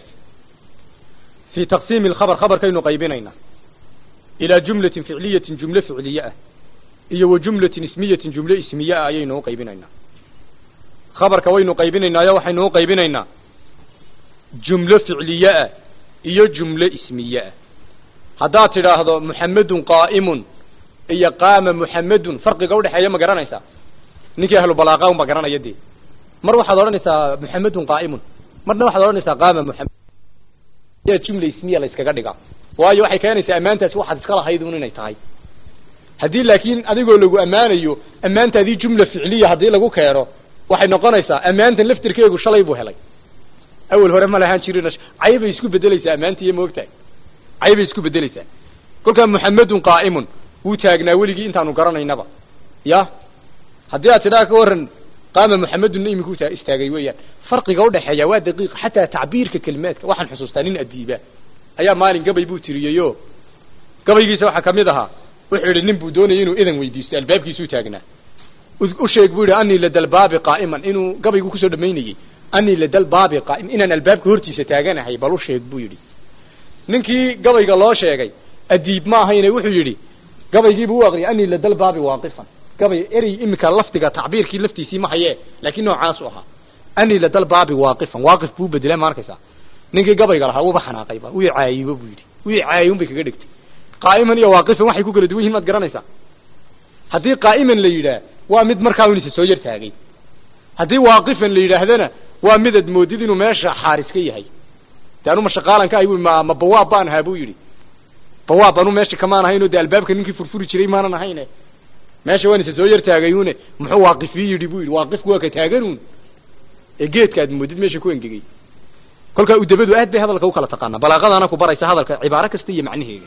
fi taqsiimi alkhabar khabarkaynu qaybinayna ilaa jumlatin ficliyatin jumle ficliye ah iyo wa jumlatin ismiyatin jumle ismiye ah ayaynu u qaybinaynaa khabarka waynu qaybinaynaayo waxaynu u qaybinaynaa jumlo ficliye ah iyo jumle ismiye ah haddaad tidhaahdo muxamedun qaa'imun iyo qaama muxamedun farqiga udhexeeya ma garanaysaa ninkii ahlu balaaqa unba garanaya dee mar waxaad odhanaysaa muxamedun qaa'imun marna waxaad odhanaysaa qaama muxamed jumla ismiya la iskaga dhigaa waayo waxay keenaysaa ammaantaasi waxaad iska lahayd un inay tahay haddii laakiin adigoo lagu ammaanayo ammaantaadii jumla ficliya haddii lagu keeno waxay noqonaysaa ammaantan laftirkeegu shalay buu helay awel hore ma lahaan jirin caybay isku bedelaysaa ammaantiiyo maogtahay caybay isku bedelaysaa kolkaa muxamedun qaa'imun wuu taagnaa weligii intaanu garanaynaba ya haddii aad tidhaa ka waran qaama muxamedunna iminku istaagay weeyaan farqiga udhexeeya waa daqiiq xataa tacbiirka kelimaadka waxaan xusuustaa nin adiiba ayaa maalin gabay buu tiriyeyo gabaygiisa waxaa kamid ahaa wuxuu yidhi nin buu doonayay inuu idan weydiisto albaabkiisuu taagnaa u sheeg buu yidhi anii ladalbaabi qaa'iman inuu gabaygu kusoo dhamaynayey anii ladalbaabi qaa'im inaan albaabka hortiisa taaganahay bal u sheeg buu yidhi ninkii gabayga loo sheegay adiib ma ahayne wuxuu yidhi gabaygiibuu u aqriyay anii ladalbaabi waaqifan gabay erey imika lafdiga tacbiirkii laftiisii ma haye laakiin noocaasu ahaa anii ladalbaabi waaqifan waaqif buu bedela ma arkaysaa ninkii gabayga lahaa wuuba xanaaqayba wii caayibo buu yidhi wii caayun bay kaga dhigtay qaa'iman iyo waaqifan waxay ku kala duwan yihin maad garanaysaa haddii qaa'iman la yidhaah waa mid markaa un isa soo yar taagay haddii waaqifan la yidhaahdana waa mid ad moodid inuu meesha xaaris ka yahay de anu mashaqaalan ka ahay bu ma ma bawaab baan ahaa buu yidhi bawaab anu meesha kamaan ahayn o de albaabka ninkii furfuri jiray maanan ahayne meesha waan isa soo yar taagayune muxuu waaqifii yidhi buu yidhi waaqifku waa ka taaganuun ee geedka aad moodid meesha ku engegay kolkaa udabadu aad bay hadalka ukala taqaanaa balaaqadaana ku baraysa hadalka cibaaro kasta iyo macnaheega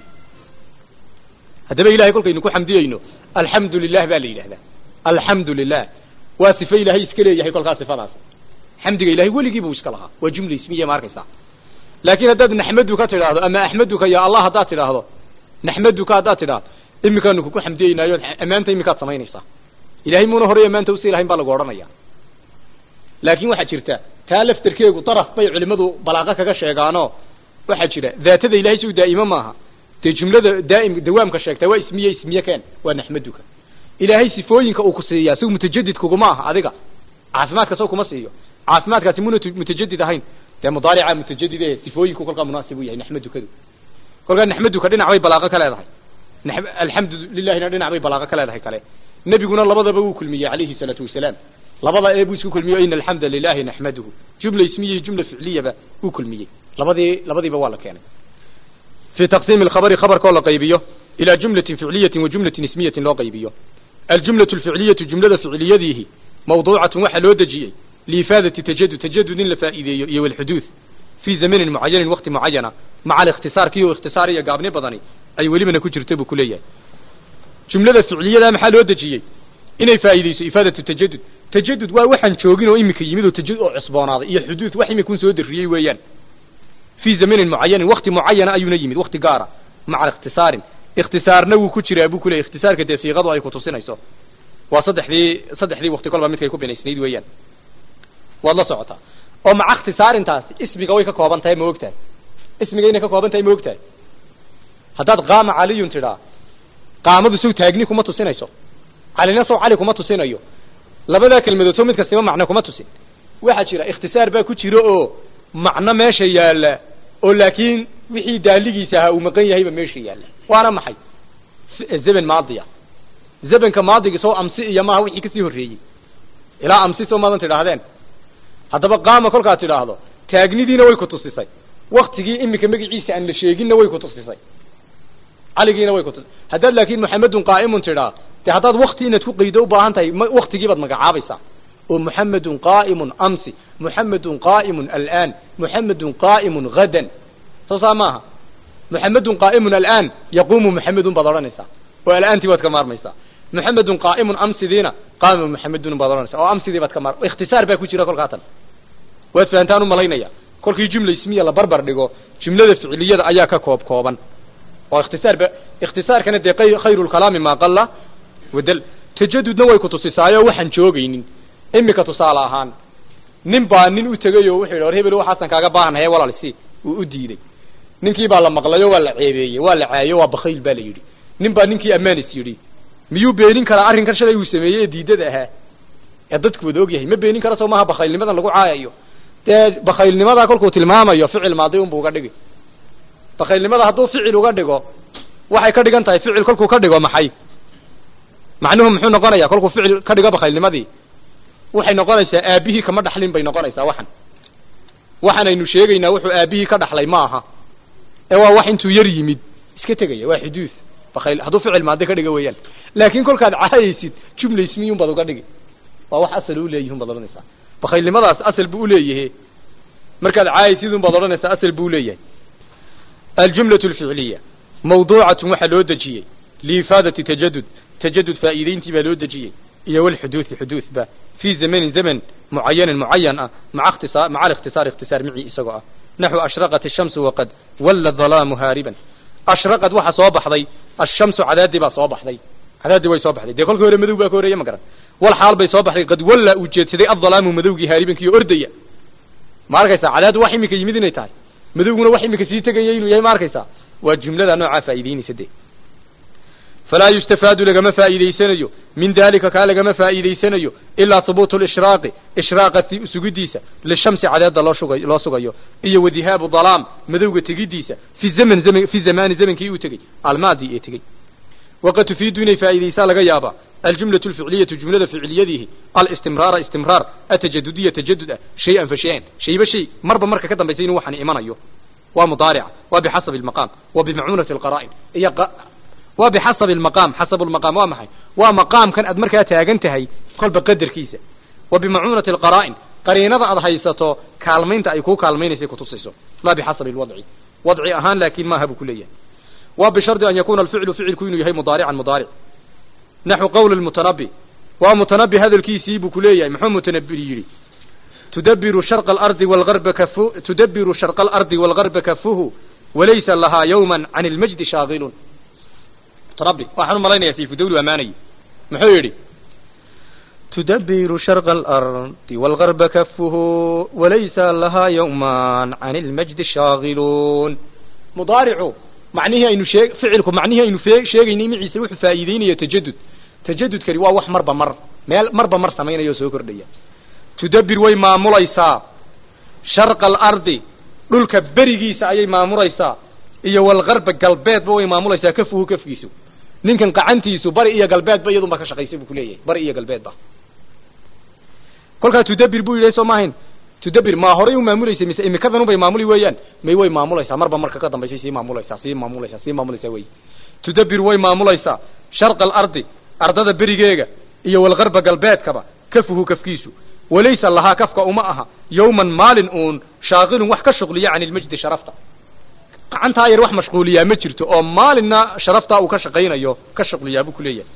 haddaba ilahay kolkaynu ku xamdiyeyno alxamdu lilah baa la yidhahdaa alxamdu lilah waa sifo ilaahay iska leeyahay kolkaa sifadaas xamdiga ilahay weligii buu iska lahaa waa jumla ismiya ma arkaysaa laakiin haddaad naxmaduka tidhaahdo ama axmaduka ya allah haddaad tidhaahdo naxmaduka haddaad tidhaahdo imikaanu kuku xamdiyeynaayo ammaanta imikaad samaynaysaa ilahay muuna horey ammaanta usii lahayn baa lagu odhanaya laakiin waxaa jirta taa laftarkeegu daraf bay culimadu balaaqo kaga sheegaano waxaa jira daatada ilahay si u daa'imo maaha dee jumlada daa'im dawaamka sheegtaa waa ismiye ismiye keen waa naxmaduka ilaahay sifooyinka uu ku siiyaa sigu mutajadid kuguma aha adiga caafimaadka saw kuma siiyo caafimaadkaasi muna mutajadid ahayn dee mudaarica mutajadid ee sifooyinku kolkaa munaasib u yahay naxmadukadu kolkaa naxmaduka dhinac bay balaaqo ka leedahay alxamdu lilahina dhinac bay balaaqo ka leedahay kale nebiguna labadaba wuu kulmiyey calayhi salaatu wasalaam labada ee buu isku kulmiyo ina alxamda lilahi naxmaduhu jumla ismiya iyo jumla ficliyaba wuu kulmiyey labadii labadiiba waa la keenay fi taqsiimi alkhabari khabarkoo la qaybiyo ilaa jumlatin ficliyatin wa jumlatin ismiyatin loo qaybiyo aljumlatu alficliyatu jumlada ficliyadiihi mawduucatun waxaa loo dejiyey liifaadati tajadud tajadud in la faa'iideeyo iyo walxuduud fii zamanin mucayanin wakti mucayana maca alikhtisaar kiyo ikhtisaar iyo gaabni badani ay welibana ku jirta buu ku leeyahay jumlada ficliyada maxaa loo dejiyey inay faa'iideyso ifaadatu tajadud tajadud waa waxaan joogin oo imika yimid oo tajadud oo cusboonaaday iyo xuduud wax imikun soo darriyey weeyaan fii zamanin mucayanin wakti mucayana ayuuna yimid wakti gaara maca ikhtisaarin ikhtisaarna wuu ku jiraa buu ku leeyahy ikhtisaarka dee siiqadu ay kutusinayso waa saddexdii saddexdii wakti kolba midkay ku binaysnayd weeyaan waad la socotaa oo maca ikhtisaarintaasi ismiga way ka kooban tahay ma og tahay ismiga inay ka kooban tahay ma og tahay haddaad qaama caliyun tidhaa qaamadu sow taagni kuma tusinayso calina sow cali kuma tusinayo labadaa kelmadood soo mid kastiba macno kuma tusin waxaa jira ikhtisaar baa ku jira oo macno meesha yaalla oo laakiin wixii daaligiisa ahaa uu maqan yahayba meesha yaalla waana maxay zeben maadiya zebenka maadigi soo amsi iyo maaha wixii kasii horreeyey ilaa amsi soo maadan tidhaahdeen haddaba qaama kolkaad tidhaahdo taagnidiina way ku tusisay waktigii iminka magaciisa aan la sheeginna way ku tusisay caligiina way ku tusisay haddaad laakiin maxamedun qaa'imun tidhaa dee haddaad wakti inaad ku qaydo u baahan tahay m waktigii baad magacaabaysaa oo muxamedun qaa'imun amsi muxamedun qaa'imun alaan muxamedun qaa'imun hadan soo saa maaha muxamedun qaa'imun alaan yaquumu muxamedun baad odhanaysaa oo alaantii baad ka maarmaysaa muxamedun qaa'imun amsidiina qaama muxamedun baad odhanaysaa oo amsidii baad ka maar ikhtisaar baa ku jira kolkaatan waad fahantaan u malaynaya kolkii jumla ismiya la barbar dhigo jumlada ficiliyada ayaa ka koob kooban oo ikhtisaar ba ikhtisaarkana dee kay khayru lkalaami maa qalla wadal tajadudna way ku tusisaayo waxaan joogaynin imika tusaale ahaan nin baa nin u tegay oo wuxuu yidhi war hebel waxaasan kaaga baahanhaye walaal si uu u diiday ninkii baa la maqlayo waa la ceebeeyey waa la caayo waa bakayl baa la yidhi nin baa ninkii ammaanis yidhi miyuu beenin karaa arrinkan shalay uu sameeyey ee diidada ahaa ee dadku wada og yahay ma beenin kara soo maaha bakaylnimadan lagu caayayo dee bakaylnimadaa kolkuu tilmaamayo ficil maadi unbu uga dhigi bakaylnimada hadduu ficil uga dhigo waxay ka dhigan tahay ficil kolkuu ka dhigo maxay macnuhu muxuu noqonaya kolkuu ficil ka dhigo bakaylnimadii waxay noqonaysaa aabihii kama dhaxlin bay noqonaysaa waxan waxaanaynu sheegaynaa wuxuu aabihii ka dhaxlay ma aha ee waa wax intuu yar yimid iska tegaya waa xuduud bakayl hadduu ficil maadi ka dhiga weeyaan laakiin kolkaad caayaysid jumla ismiyun baad uga dhigi waa wax asal u leeyihin baad odhanaysaa bakaylnimadaas asal buu uleeyahe markaad caayaysid un baad odhanaysaa asal buu leeyahay aljumlaة اlficliya mawduucatun waxaa loo dejiyey liifaadati tajadud tajadud faa'iideyntii baa loo dejiyey iyo walxuduuثi xuduuثba fii zamanin zaman mucayanin mucayan ah maa اkhtisaa maca الاkhtisaar اkhtisaar micii isagoo ah naxو ashraqat الshamsu waqad walla ظalaamu haariban ashraqad waxa soo baxday ashamsu cadaadii baa soo baxday cadaadii way soo baxday dee kolkii hore madow baa ka horeeye ma garan wal xaal bay soo baxday qad walla uu jeedsaday adalaamu madowgii haaribankii ordaya ma arkaysaa cadaadu wax imika yimid inay tahay madowguna wax imika sii tegaya inuu yahay ma arkaysaa waa jumlada noocaa faa'iideynaysa dee falaa yustafaadu lagama faa'iidaysanayo min dalika kaa lagama faa'iidaysanayo ilaa hubuutu lishraaqi ishraaqati sugidiisa lishamsi cadeeda loo shugay loo sugayo iyo wadihaabu dalaam madowga tegidiisa fi zaman zaman fi zamaani zamankii uu tegey almaadi ee tegey waqad tufiidu inay faa'iidaysaa laga yaabaa aljumlaة اlficliyatu jumlada ficiliyadihi alistimraara istimraar atajadudiya tajadud ah shay-an fa shay-an shayba shay marba marka ka dambaysa inuu waxaan imanayo waa mudaarica waa bixasabi اlmaqaam wa bimacuunati اlqara'in iyo waa bixasabi اlmaqaam xasabu lmaqaam waa maxay waa maqaamkan aad markaa taagan tahay kolba qadarkiisa wa bimacuunati اlqara'in qariinada aad haysato kaalmaynta ay kuu kaalmaynaysay kutusayso laa bixasabi اlwadci wadci ahaan laakin maaha buu ku leeyahay wa bishardi an yakuna alficlu ficilku inuu yahay mudaarican mudaaric naxو qowl mutanabi waa mutanabi hadalkiisii buu ku leeyahay muxuu mutanabir yidhi tudabiru sharqa alardi walgarba kafu tudabiru sharqa alardi walgarba kafuhu walaysa lahaa yawma can ilmajdi shaagilun mutanabi waxaan u malaynaya sayfudawlu amaanay muxuu yidhi tudabiru sharqa alardi walgarba kafuhu walaysa lahaa yawma can ilmajdi shaagilun mudaaricu macnihii aynu shee ficilku macnihii aynu fee sheegaynay maciise wuxuu faa'iideynaya tajadud tajadudkani waa wax marba mar meel marba mar samaynaya oo soo kordhaya tudabir way maamulaysaa sharqa alardi dhulka berigiisa ayay maamulaysaa iyo walgarba galbeedba way maamulaysaa kafuhu kafkiisu ninkan qacantiisu bari iyo galbeedba iyadun ba ka shaqaysay buu kuleeyahay bari iyo galbeedba kolkaa tudabir buu yidhi soo maahayn tudabir maa horay u maamulaysa mise imikadan ubay maamuli weeyaan may way maamulaysaa marba marka ka dambaysay sii maamulaysaa sii maamulaysaa sii maamulaysaa wey tudabir way maamulaysaa sharqa alardi ardada berigeega iyo walgarba galbeedkaba kafuhu kafkiisu walaysa lahaa kafka uma aha yawman maalin uun shaaqilun wax ka shuqliya can ilmajdi sharafta gacantaa yar wax mashquuliyaa ma jirto oo maalinna sharaftaa uu ka shaqaynayo ka shuqliyaa buu kuleeyahay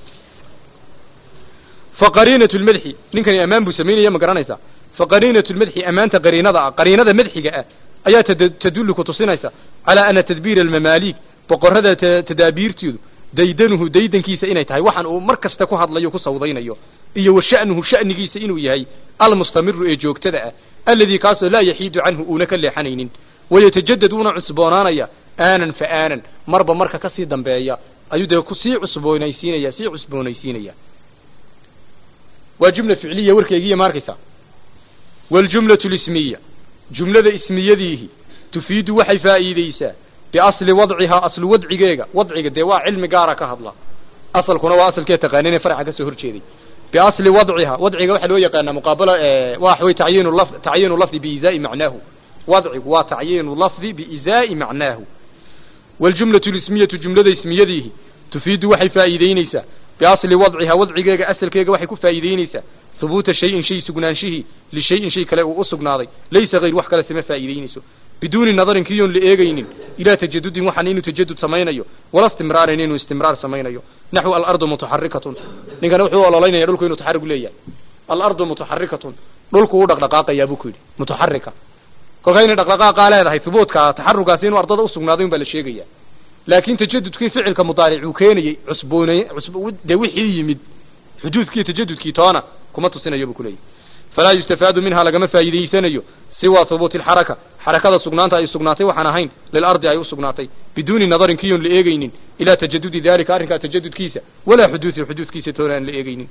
faqariinatu lmadxi ninkani ammaan buu samaynaya ma garanaysaa faqariinatu lmadxi ammaanta qariinada ah qariinada madxiga ah ayaa tadullu ku tusinaysa calaa ana tadbiira almamaaliik boqorrada tadaabiirtoodu daydanuhu daydankiisa inay tahay waxaan uu mar kasta ku hadlayo ku sawdaynayo iyo wa sha'nuhu sha'nigiisa inuu yahay almustamiru ee joogtada ah alladii kaasoo laa yaxiidu canhu uuna ka leexanaynin wayatajadad uuna cusboonaanaya aanan fa aanan marba marka kasii dambeeya ayuu dee ku sii cusboonaysiinaya sii cusboonaysiinaya waa jumla ficliya warkeygiiya ma arkaysaa waljumlatu lismiya jumlada ismiyadiihi tufiidu waxay faa'iideysaa biasli wadcihaa aslu wadcigeega wadciga dee waa cilmi gaara ka hadla asalkuna waa asalkee taqaanin ee farca kasoo horjeeday biasli wadcihaa wadciga waxaa loo yaqaanaa muqaabalo waxa wey tacyiinu laf tacyiinu lafdi biizaa'i macnaahu wadcigu waa tacyiinu lafdi biizaa'i macnaahu waljumlatu lismiyatu jumlada ismiyadiihi tufiidu waxay faa'iideyneysaa biasli wadcihaa wadcigeega asalkeega waxay ku faa'iideyneysaa hubuuta shayin shay sugnaanshihii lishayin shay kale uu u sugnaaday laysa hayr wax kale sama faa'iideyneyso biduuni nadarin kiyoon la eegaynin ilaa tajadudin waxaan inuu tajadud samaynayo wala istimraarin inuu istimraar samaynayo naxwu alardu mutaxarikatun ninkana wuxuu ololaynaya dhulku inuu taxarig leeyahay alardu mutaxarikatun dhulku u dhaqdhaqaaqayaa buu ku yidhi mutaxarika kolka inay dhaqdhaqaaqaa leedahay hubuudka taxarugaasi inuu ardada usugnaaday un baa la sheegaya laakin tajadudkii ficilka mudaaric uu keenayey cusboonay cusb dee wixii yimid xuduudkii tajadudkii toona kuma tusinayo buu kuleeyahy falaa yustafaadu minha lagama faa'iidaysanayo siwa hubuuti alxaraka xarakada sugnaanta ay sugnaatay waxaan ahayn lilardi ay u sugnaatay biduuni nadarin kiyoon la eegaynin ilaa tajadudi dalika arrinkaa tajadudkiisa walaa xuduudi xuduudkiisa toona aan la eegaynin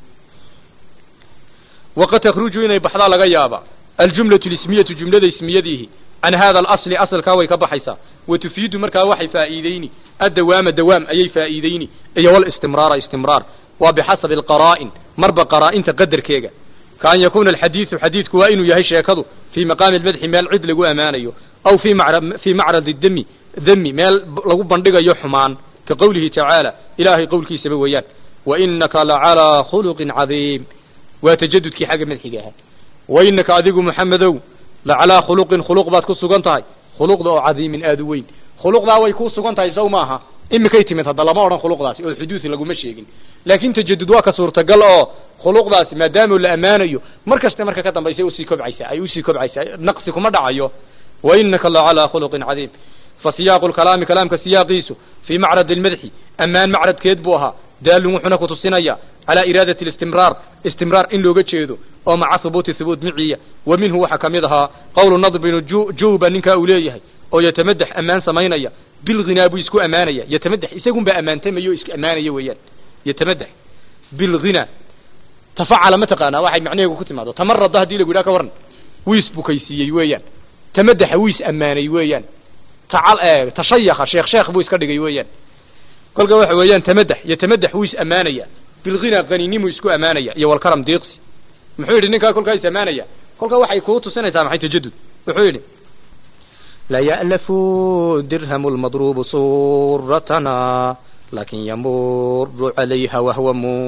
waqad takhruju inay baxdaa laga yaaba aljumlatu lismiyatu jumlada ismiyadiihi can hada alasli asalkaa way ka baxaysaa wa tufiidu markaa waxay faa'iideyni addawaama dawaam ayay faa'iideyni iyo walistimraara istimraar waa bixasabi alqaraa'in marba qaraa'inta qadarkeega kaan yakuuna alxadiidu xadiidku waa inuu yahay sheekadu fii maqaami almadxi meel cid lagu ammaanayo aw fii macra fii macradi demi demi meel lagu bandhigayo xumaan ka qowlihi tacaala ilaahay qowlkiisaba weeyaan wa inaka lacalaa khuluqin cadiim waa tajadudkii xagga madxiga ahaa wa inaka adigu maxamedow lacalaa khuluqin khuluq baad ku sugan tahay khuluqda oo cadiimin aada u weyn khuluqdaa way ku sugan tahay saw maaha imikay timid hadda lama odhan khuluqdaasi oo xuduudi laguma sheegin laakin tajadud waa ka suurtagal oo khuluqdaasi maadaama la ammaanayo mar kaste marka ka dambaysa usii kobcaysaa ay usii kobcaysaa naqsi kuma dhacayo wa inaka lacalaa khuluqin cadiim fa siyaaqu lkalaami kalaamka siyaaqiisu fii macrad almadxi ammaan macradkeed buu ahaa daalun wuxuuna kutusinaya calaa iraadati listimraar istimraar in looga jeedo oo maca hubuuti hubuut miciya wa minhu waxaa kamid ahaa qowlu nadr binu juuba ninkaa uu leeyahay oo yatamadax ammaan samaynaya bilghinaa buu isku ammaanaya yatamadax isagun baa ammaantamayo o iska ammaanaya weeyaan yatamadax bilghina tafacala ma taqaanaa waxay macnaheegu ku timaado tamarada haddii lagu yidhaha ka waran wiis bukaysiiyey weeyaan tamadaxa wiis ammaanay weeyaan tacal tashayaka sheekh sheekh buu iska dhigay weeyaan kolka waxa weeyaan tamadax yatamadax wiis ammaanaya bilghina qaninimuu isku ammaanaya iyo walkaram diiqsi muxuu yidhi ninkaa kolkaa is ammaanaya kolka waxay kuu tusinaysaa maxay tajadud wuxuu yidhi لا يألف درهم المضروب صورتنا لكن يمر عليها وهو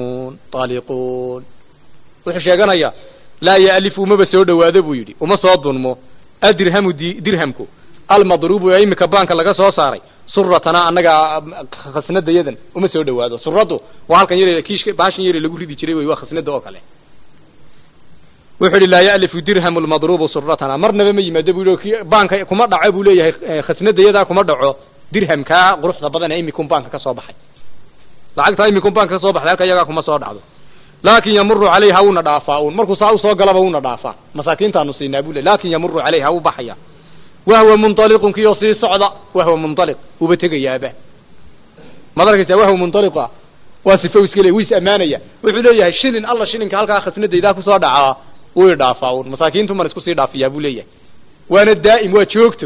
منطلقون wuxuu sheeganayaa laa ya'lifu umaba soo dhowaado buu yidhi uma soo dunmo adirhamu di dirhamku almadruubu ee imika baanka laga soo saaray suratana annaga khasnadayadan uma soo dhowaado suradu waa halkan yar kiishka baashan yar lagu ridi jiray wey waa khasnada oo kale wuxuu yidhi laa ya'lifu dirhamu lmadruubu suratana marnaba ma yimaado buu yidhi baanka kuma dhaco buu leeyahay khasnadayadaa kuma dhaco dirhamkaa quruxda badan ee imikun baanka ka soo baxay lacagtaa imikun baanka ka soo baxday halka iyagaa kuma soo dhacdo laakin yamuru calayha wuuna dhaafaa un markuu saa usoo galaba wuuna dhaafaa masaakiintaanu siinaa buu le lakin yamuru calayha wuu baxaya wahwa munطaliqun kiyoo sii socda wahwa munطaliq wuuba tegayaaba maad arkaysaa wahwa munطaliqa waa sifa iska le wiis ammaanaya wuxuu leeyahay shilin alla shilinka halkaa khasnadaydaa kusoo dhacaa wuu i dhaafaa un masaakiintu man isku sii dhaafiyaa buu leeyahay waana daa'im waa joogto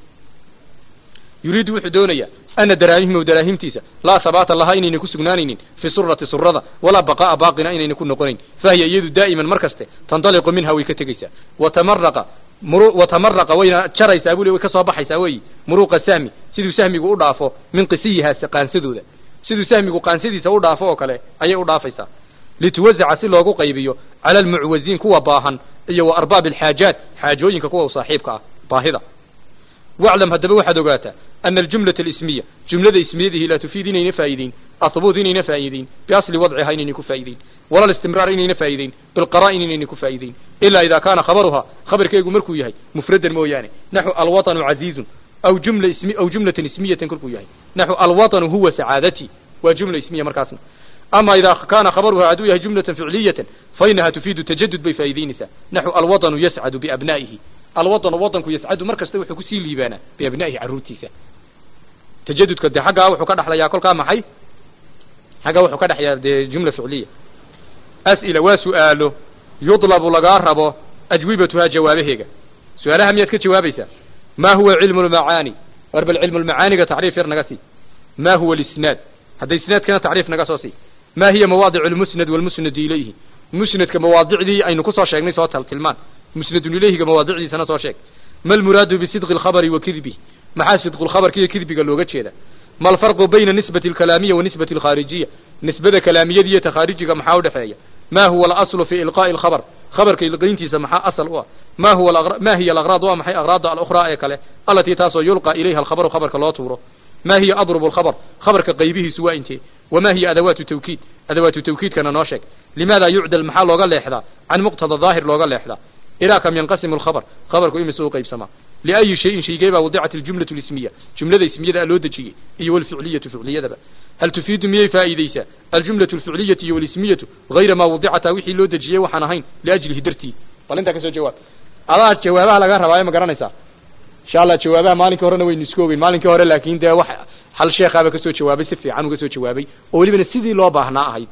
yuriidu wuxuu doonaya ana daraahimhu daraahimtiisa laa habaata laha inayna ku sugnaanaynin fi surati surada walaa baqa'a baaqina inayna ku noqonayn fahiya iyadu daa'iman mar kaste tandaliqu minha way ka tegaysaa watamaraqa muru watamaraqa wayna jaraysaa buu le way ka soo baxaysaa wey muruqa sahmi siduu sahmigu u dhaafo min qisiyihaa qaansadooda siduu sahmigu qaansadiisa u dhaafo oo kale ayay u dhaafaysaa lituwazaca si loogu qaybiyo cala almucwaziin kuwa baahan iyo wa arbaabi alxaajaat xaajooyinka kuwa u saaxiibka ah baahida waclam haddaba waxaad ogaataa ana aljumlata alismiya jumlada ismiyadihi laa tufiid inayna faa'iideyn ahubuut inayna faa'iideyn biasli wadciha inayna ku faa'iideyn wala listimraar inayna faa'iideyn bilqaraa'in inayna ku faa'iideyn ilaa idaa kaana khabaruha khabarkeegu markuu yahay mufradan mooyaane naxu alwaطanu caziizun aw jumla ismi aw jumlatan ismiyatan kolkuu yahay naxu alwaطanu huwa sacaadati waa jumla ismiya markaasna ama idaa kaana khabaruha hadduu yahay jumlatan ficliyatan fainaha tufiidu tajadud bay faa'iideynaysaa naxu alwaطanu yascadu biabnaa'ihi alwaطanu waطanku yascadu mar kasta wuxuu kusii liibaanaa biabnaa'ihi carruurtiisa tajadudka dee xaggaa wuxuu ka dhexlayaa kolkaa maxay xaggaa wuxuu ka dhexlayaa dee jumla ficliya as'ila waa su'aalo yudlabu lagaa rabo ajwibatuhaa jawaabaheega su-aalaha miyaad ka jawaabaysaa ma huwa cilmu lmacaani war bal cilmu lmacaaniga tacriif yar naga sii ma huwa lisnaad hadda isnaadkana tacriif naga soo sii ma hiya mawaadic lmusnad walmusnad ilayhi musnadka mawaadicdii aynu kusoo sheegnay soo tal tilmaan musnadun ilayhiga mawaadicdiisana soo sheeg ma almuraadu bisidqi alkhabari wa kidbih maxaa sidqu lkhabarka iyo kidbiga looga jeeda ma alfarqu bayna nisbati alkalaamiya wa nisbati alkhaarijiya nisbada kalaamiyada iyo takhaarijiga maxaa udhexeeya ma huwa alaslu fi ilqaa'i alkhabar khabarka ilqayntiisa maxaa asal u ah ma huwa ma hiya alaqraad waa maxay aqraada alukhraa ee kale alatii taasoo yulqa ilayha alkhabaru khabarka loo tuuro ma hiya adrubu alkhabar khabarka qaybihiisu waa intee wama hiya adawaatu tawkiid adawaatu tawkiidkana noo sheeg limaada yucdal maxaa looga leexdaa can muqtada daahir looga leexdaa ilaa kam yanqasimu alkhabar khabarku imise u qaybsamaa liayi shayin shaygee baa wadicat aljumlatu lismiya jumlada ismiyada loo dejiyey iyo walficliyatu ficliyadaba hal tufiidu miyay faa'iideysaa aljumlatu alficliyatu iyo walismiyatu hayra maa wadicata wixii loo dejiyey waxaan ahayn liajlihi dartii bal intaa kasoo jawaab adaa jawaabaha laga rabaayo ma garanaysaa insha allah jawaabaha maalinkii horena waynu isku ogeyn maalinkii hore laakin dee wax hal sheekhaaba kasoo jawaabay si fiican uga soo jawaabay oo welibana sidii loo baahnaa ahayd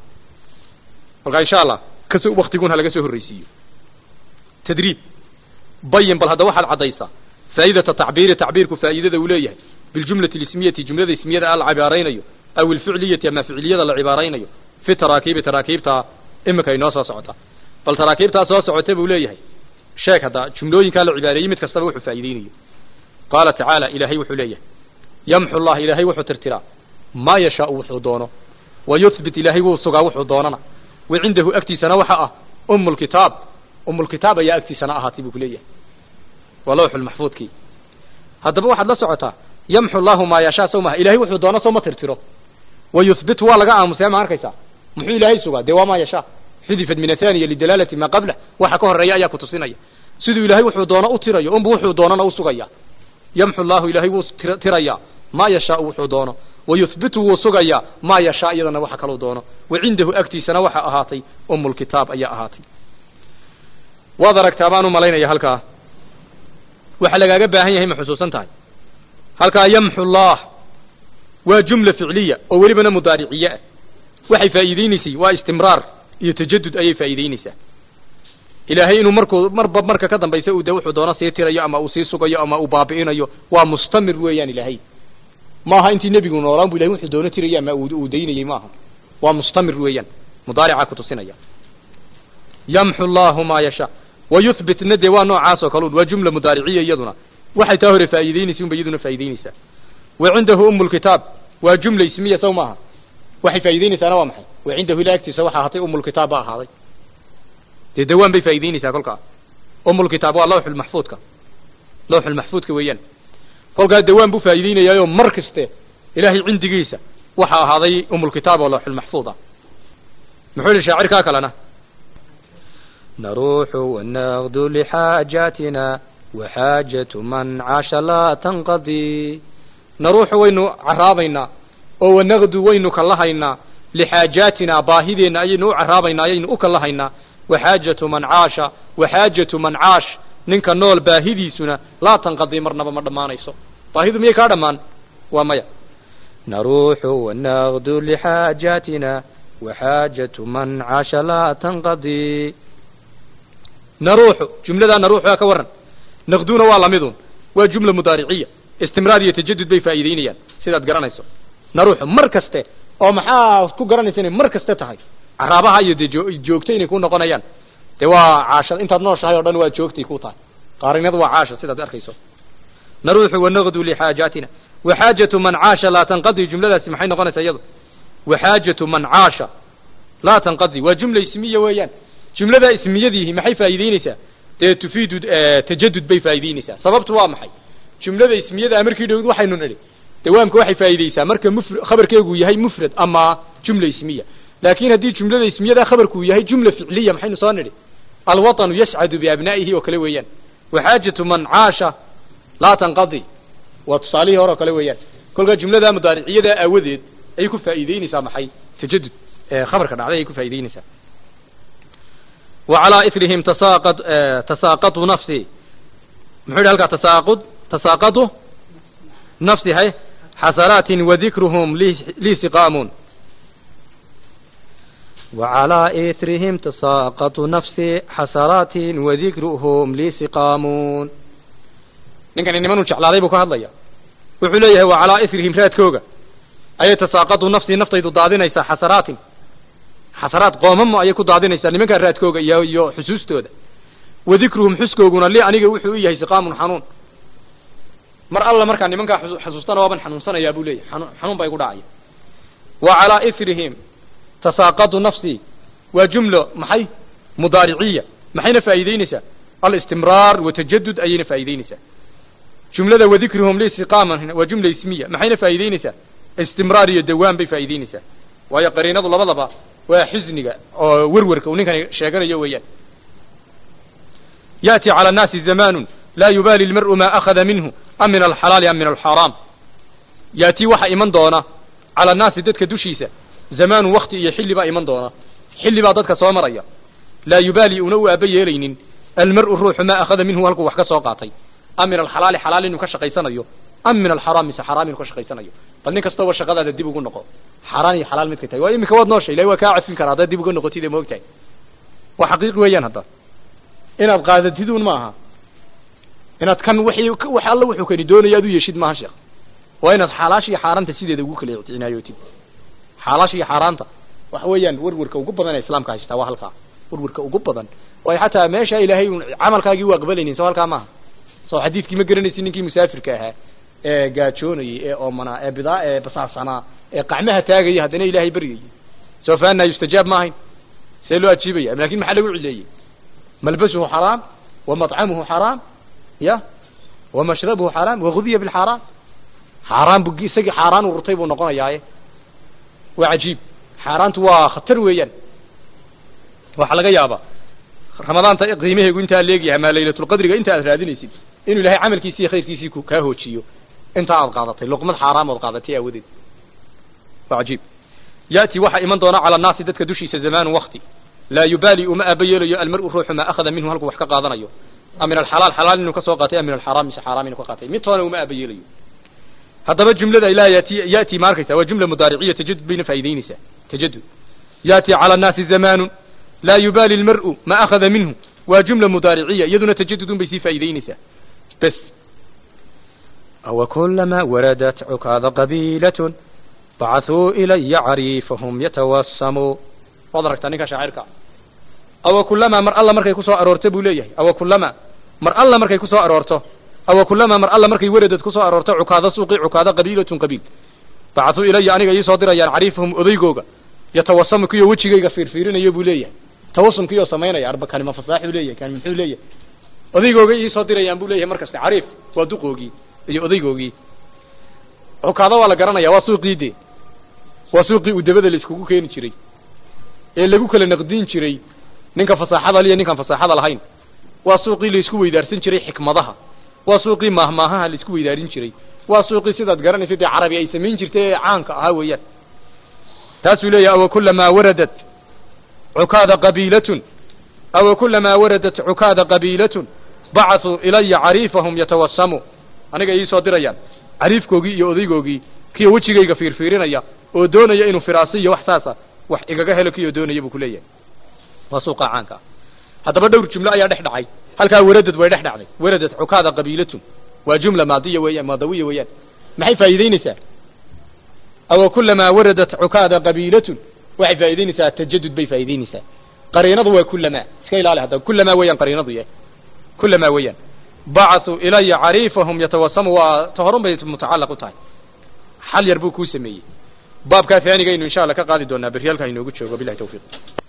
kolkaa insha allah kasoo waktigun ha laga soo horreysiiyo tadriib bayin bal hadda waxaad caddaysaa faa'idata tacbiiri tacbiirku faa'iidada uu leeyahay biljumlati lismiyati jumlada ismiyada a la cibaaraynayo aw ilficliyati ama ficliyada la cibaaraynayo fi taraakiibi taraakiibta imika inoo soo socota bal taraakiibtaa soo socota buu leeyahay sheeg hadda jumlooyinkaa la cibaareeyey mid kastaba wuxuu faa'iideynayo qaala tacaala ilaahay wuxuu leeyahay yamxu llah ilaahay wuxuu tirtiraa maa yashaau wuxuu doono wa yuthbit ilaahay wuu sugaa wuxuu doonana wa cindahu agtiisana waxa ah umu lkitaab umulkitaab ayaa agtiisana ahaatay buu ku leeyahay waa lawxulmaxfuudkii haddaba waxaad la socotaa yamxu llahu maa yashaa sow maha ilahay wuxuu doono sow ma tirtiro wa yuthbitu waa laga aamusee ma arkaysaa muxuu ilaahay sugaa dee waa maa yashaa xudifat min athaniya lidalaalati maa qablah waxa ka horeeya ayaa kutusinaya siduu ilaahay wuxuu doono u tirayo unbu wuxuu doonona u sugaya yamxu llahu ilaahay wuu tirayaa maa yashaau wuxuu doono wa yuthbitu wuu sugayaa maa yashaa iyadana waxa kaluu doono wa cindahu agtiisana waxa ahaatay umulkitaab ayaa ahaatay waad aragtaa baan u malaynaya halkaa waxa lagaaga baahan yahay ma xusuusan tahay halkaa yamxu llah waa jumla ficliya oo welibana mudaariciye ah waxay faa'iideyneysay waa istimraar iyo tajadud ayay faa'iideyneysaa ilaahay inuu markuu marba marka ka dambaysa uu de wuxuu doono sii tirayo ama uu sii sugayo ama uu baabi'inayo waa mustamir weeyaan ilaahay maaha intii nebigu noolaan bu ilahay wuxuu doono tiraya ama uu daynayey maaha waa mustamir weeyaan mudaaricaa kutusinaya yamxu llahu maa yashaa wayuthbitna dee waa noocaas oo kalun waa jumla mudaariciya iyaduna waxay taa hore faa'iideynaysa unba iyaduna faa'ideyneysaa wa cindahu umu lkitaab waa jumla ismiya sow maaha waxay faa'ideyneysaana waa maxay wa cindahu ila agtiisa waxa ahaatay umulkitaab ba ahaaday dee dawaan bay faa'ideyneysaa kolkaa umulkitaab waa lawxulmaxfuudka lawxulmaxfuudka weeyaan kolkaa dawaan buu faa'iideynayaayoo mar kaste ilaahay cindigiisa waxa ahaaday umulkitaab oo lawxulmaxfuud ah muxuu yihi shaacirkaa kalena نروح ونغدو لحاجاتنا وحاجة من عاش لا تنقضي naruuxu waynu caraabaynaa oo wanaqdu waynu kallahaynaa lixaajaatina baahideenna ayaynu u caraabaynaa ayaynu u kallahaynaa waxaajatu man caasha waxaajatu man caash ninka nool baahidiisuna laa tanqadii marnaba ma dhammaanayso baahidu miyay kaa dhammaan waa maya نروح ونغدو لحاجاتنا وحاجة من عاش لا تنقضي naruuxu jumladaa naruuxu aa ka warran naqduna waa lamidun waa jumla mudaariciya istimraar iyo tajadud bay faa'iideynayaan sidaad garanayso naruuxu mar kaste oo maxaa ku garanaysa inay mar kaste tahay caraabaha iyo dee joo- joogto inay ku noqonayaan dee waa caasha intaad nooshahay oo dhan waa joogtay ku tahay qaarinadu waa caasha sidaad arkayso naruuxu wanaqdu lixaajaatina waxaajatu man caasha laa tanqadi jumladaasi maxay noqonaysaa iyadu waxaajatu man caasha laa tanqadi waa jumla ismiya weeyaan jumlada ismiyadiihi maxay faa'iideyneysaa dee tufiidu tajadud bay faa'iideyneysaa sababtu waa maxay jumlada ismiyada markii dhowd waxaynu nidhi dawaamka waxay faa'iideysaa marka mufr khabarkeegu yahay mufrad ama jumla ismiya laakin haddii jumlada ismiyada khabarku yahay jumla ficliya maxaynu soo nidhi alwaطnu yascadu biabnaa'ihi oo kale weeyaan waxaajatu man caasha laa tanqadi waa tusaalihii hore oo kale weeyaan kolkaa jumlada mudaariciyada aawadeed ayay ku faa'iideyneysaa maxay tajadud khabarka dhacday ayay ku faa'iideyneysaa وعلى إثرهم تساقط تساقط نفسي محول هلك تساقط تساقط نفسي هاي xasanaatin wadikruhum lii siqaamun وعلى إثرهم تساقط نفسي حسرات وذكرهم لي سقام ninkani nimanuu jeclaaday buu ka hadlaya wuxuu leeyahay wa calaa isrihim raadkooga ayay tasaaqadu nafsii naftaydu daadinaysaa xasaraatin xasaraad qoomamo ayay ku daadinaysaa nimankaa raadkooga iyo iyo xusuustooda wadikruhum xuskooguna li aniga wuxuu u yahay siqaamun xanuun mar alla markaa nimankaa xasuustana waaban xanuunsanayaa buu leeyahay xanuun xanuun baa igu dhacaya wa calaa isrihim tasaaqadu nafsii waa jumlo maxay mudaariciya maxayna faa'iideyneysaa alistimraar watajadud ayayna faa'iideyneysaa jumlada wadikruhum listiqaaman waa jumla ismiya maxayna faa'iideyneysaa istimraar iyo dawaan bay faa'iideyneysaa waayo qariinadu labadaba waa xisniga oo werwerka uu ninkani sheeganayo weeyaan ya'ti cala annaasi zamaanun laa yubaali lmar'u maa akhada minhu am min alxalaali am min alxaaraam ya'tii waxa iman doona cala annaasi dadka dushiisa zamaanun wakti iyo xilli baa iman doona xilli baa dadka soo maraya laa yubaali una u aaba yeelaynin almar'u ruuxu maa akhada minhu halkuu wax ka soo qaatay am min alxalaali xalaal inuu ka shaqaysanayo am min alxaraam mise xaraam inuu ka shaqaysanayo bal nin kastaba shaqadaada dib ugu noqo xaaraan iyo xalaal midkay tahay waa iminka waad noosha ilahi waa kaa cafin karaa haddaad dib uga noqotid ee moogtahay waa xaqiiqi weeyaan hadda inaad qaadatid un maaha inaad kan wixii wax alla wuxuu kani doonaya aad u yeeshid maaha sheekh waa inaad xaalaasha iyo xaaraanta sideeda ugu kala ictinaayootid xaalaasha iyo xaaraanta waxa weeyaan werwerka ugu badan ee islaamka haystaa waa halkaa werwerka ugu badan waayo xataa meesha ilaahay un camalkaagii u aqbalaynin soo halkaa maaha soo xadiidkii ma garanaysid ninkii musaafirka ahaa ee gaajoonayey ee oomanaa ee bidaa ee basaarsanaa ee qacmaha taagaya haddana ilaahay baryayey soo faanaa yustajaab ma ahayn see loo ajiibaya lakin maxaa lagu cileeyey malbasuhu xaraam wa maطcamuhu xaraam ya wa mashrabuhu xaraam wagudiya bilxaaraam xaaraan bu isagii xaaraan ururtay buu noqonayaaye waa cajiib xaaraantu waa khatar weeyaan waxaa laga yaabaa ramadaanta qiimaheegu intaa leegyahay maa laylatulqadriga inta aad raadinaysid inuu ilahay camalkiisi iyo khayrkiisii ku kaa hoojiyo intaa aad qaadatay luqmad xaaraam ood qaadatay aawadeed waa cajiib ya'ti waxaa iman doona cala annaasi dadka dushiisa zamaanu wakti laa yubaali uma aaba yeelayo almar'u ruuxu maa akhada minhu halkuu wax ka qaadanayo am min alxalaal xalaal inuu ka soo qaatay am min alxaraam mise xaaraam inuu ka qaatay mid toona uma aaba yeelayo haddaba jumlada ilaah yati ya'ti ma arkaysa waa jumla mudaariciya tajadud bayna faa'iideyneysaa tajadud ya'ti cala annaasi zamaanun laa yubaali almar'u ma akhada minhu waa jumla mudaariciya iyaduna tajadudun bay sii faa'iideyneysaa bes وكلما وردت عكاظ قبيلة بعثوا إلي عريفهم يتوسموا waad aragtaa ninka shaacirka awa kulama mar alla markay kusoo aroorto buu leeyahay awa kulama mar alla markay kusoo aroorto awa kulama mar alla markay weradad kusoo aroorto cukaada suuqi cukaada qabiilatun qabiil bacثuu ilaya aniga iisoo dirayaan cariifahum odaygooga yatawasamu kiyo wejigayga fiirfiirinayo buu leeyahay tawasumkiyo samaynaya arba kani ma fasaaxuu leeyahay kani muxuu leeyahay odaygooga iisoo dirayaan buu leeyahay markasta cariif waa duqoogii iyo odaygoogii cukaada waa la garanaya waa suuqii de waa suuqii uu dabada la iskugu keeni jiray ee lagu kala naqdin jiray ninka fasaaxada liyo ninkaan fasaaxada lahayn waa suuqii la isku weydaarsan jiray xikmadaha waa suuqii maahmaahaha la isku weydaarin jiray waa suuqii sidaad garanaysa dee carabi ay samayn jirtay ee caanka ahaa weeyaan taasuu leeyahay awa kulamaa waradat cukaada qabiilatun awa kulamaa waradat cukaada qabiilatun bacasuu ilaya cariifahum yatawasamu aniga iisoo dirayaan cariifkoogii iyo odaygoogii kiyo wejigayga fiirfiirinaya oo doonaya inuu firaasi iyo wax saasa wax igaga helo kiyo doonaya buu ku leeyahay waa suuqa caanka ah haddaba dhowr jumlo ayaa dhex dhacay halkaa waradad way dhex dhacday waradad cukaada qabiilatun waa jumla maadiya weeyaan maadawiya weeyaan maxay faa'iideyneysaa awa kulamaa waradat cukaada qabiilatun waxay faa'iideyneysaa tajadud bay faa'iideyneysaa qariinadu waa kulamaa iska ilaali haddaba kulamaa weeyaan qariinadu yahay kulamaa weeyaan bacثuu ilaya cariifahum yatawasamu waa ta horun bay mutacalaq u tahay xal yar buu kuu sameeyey baabkaa haanigaynu insha allah ka qaadi doonaa berri halkaa inoogu joogo bilahi tawfiiq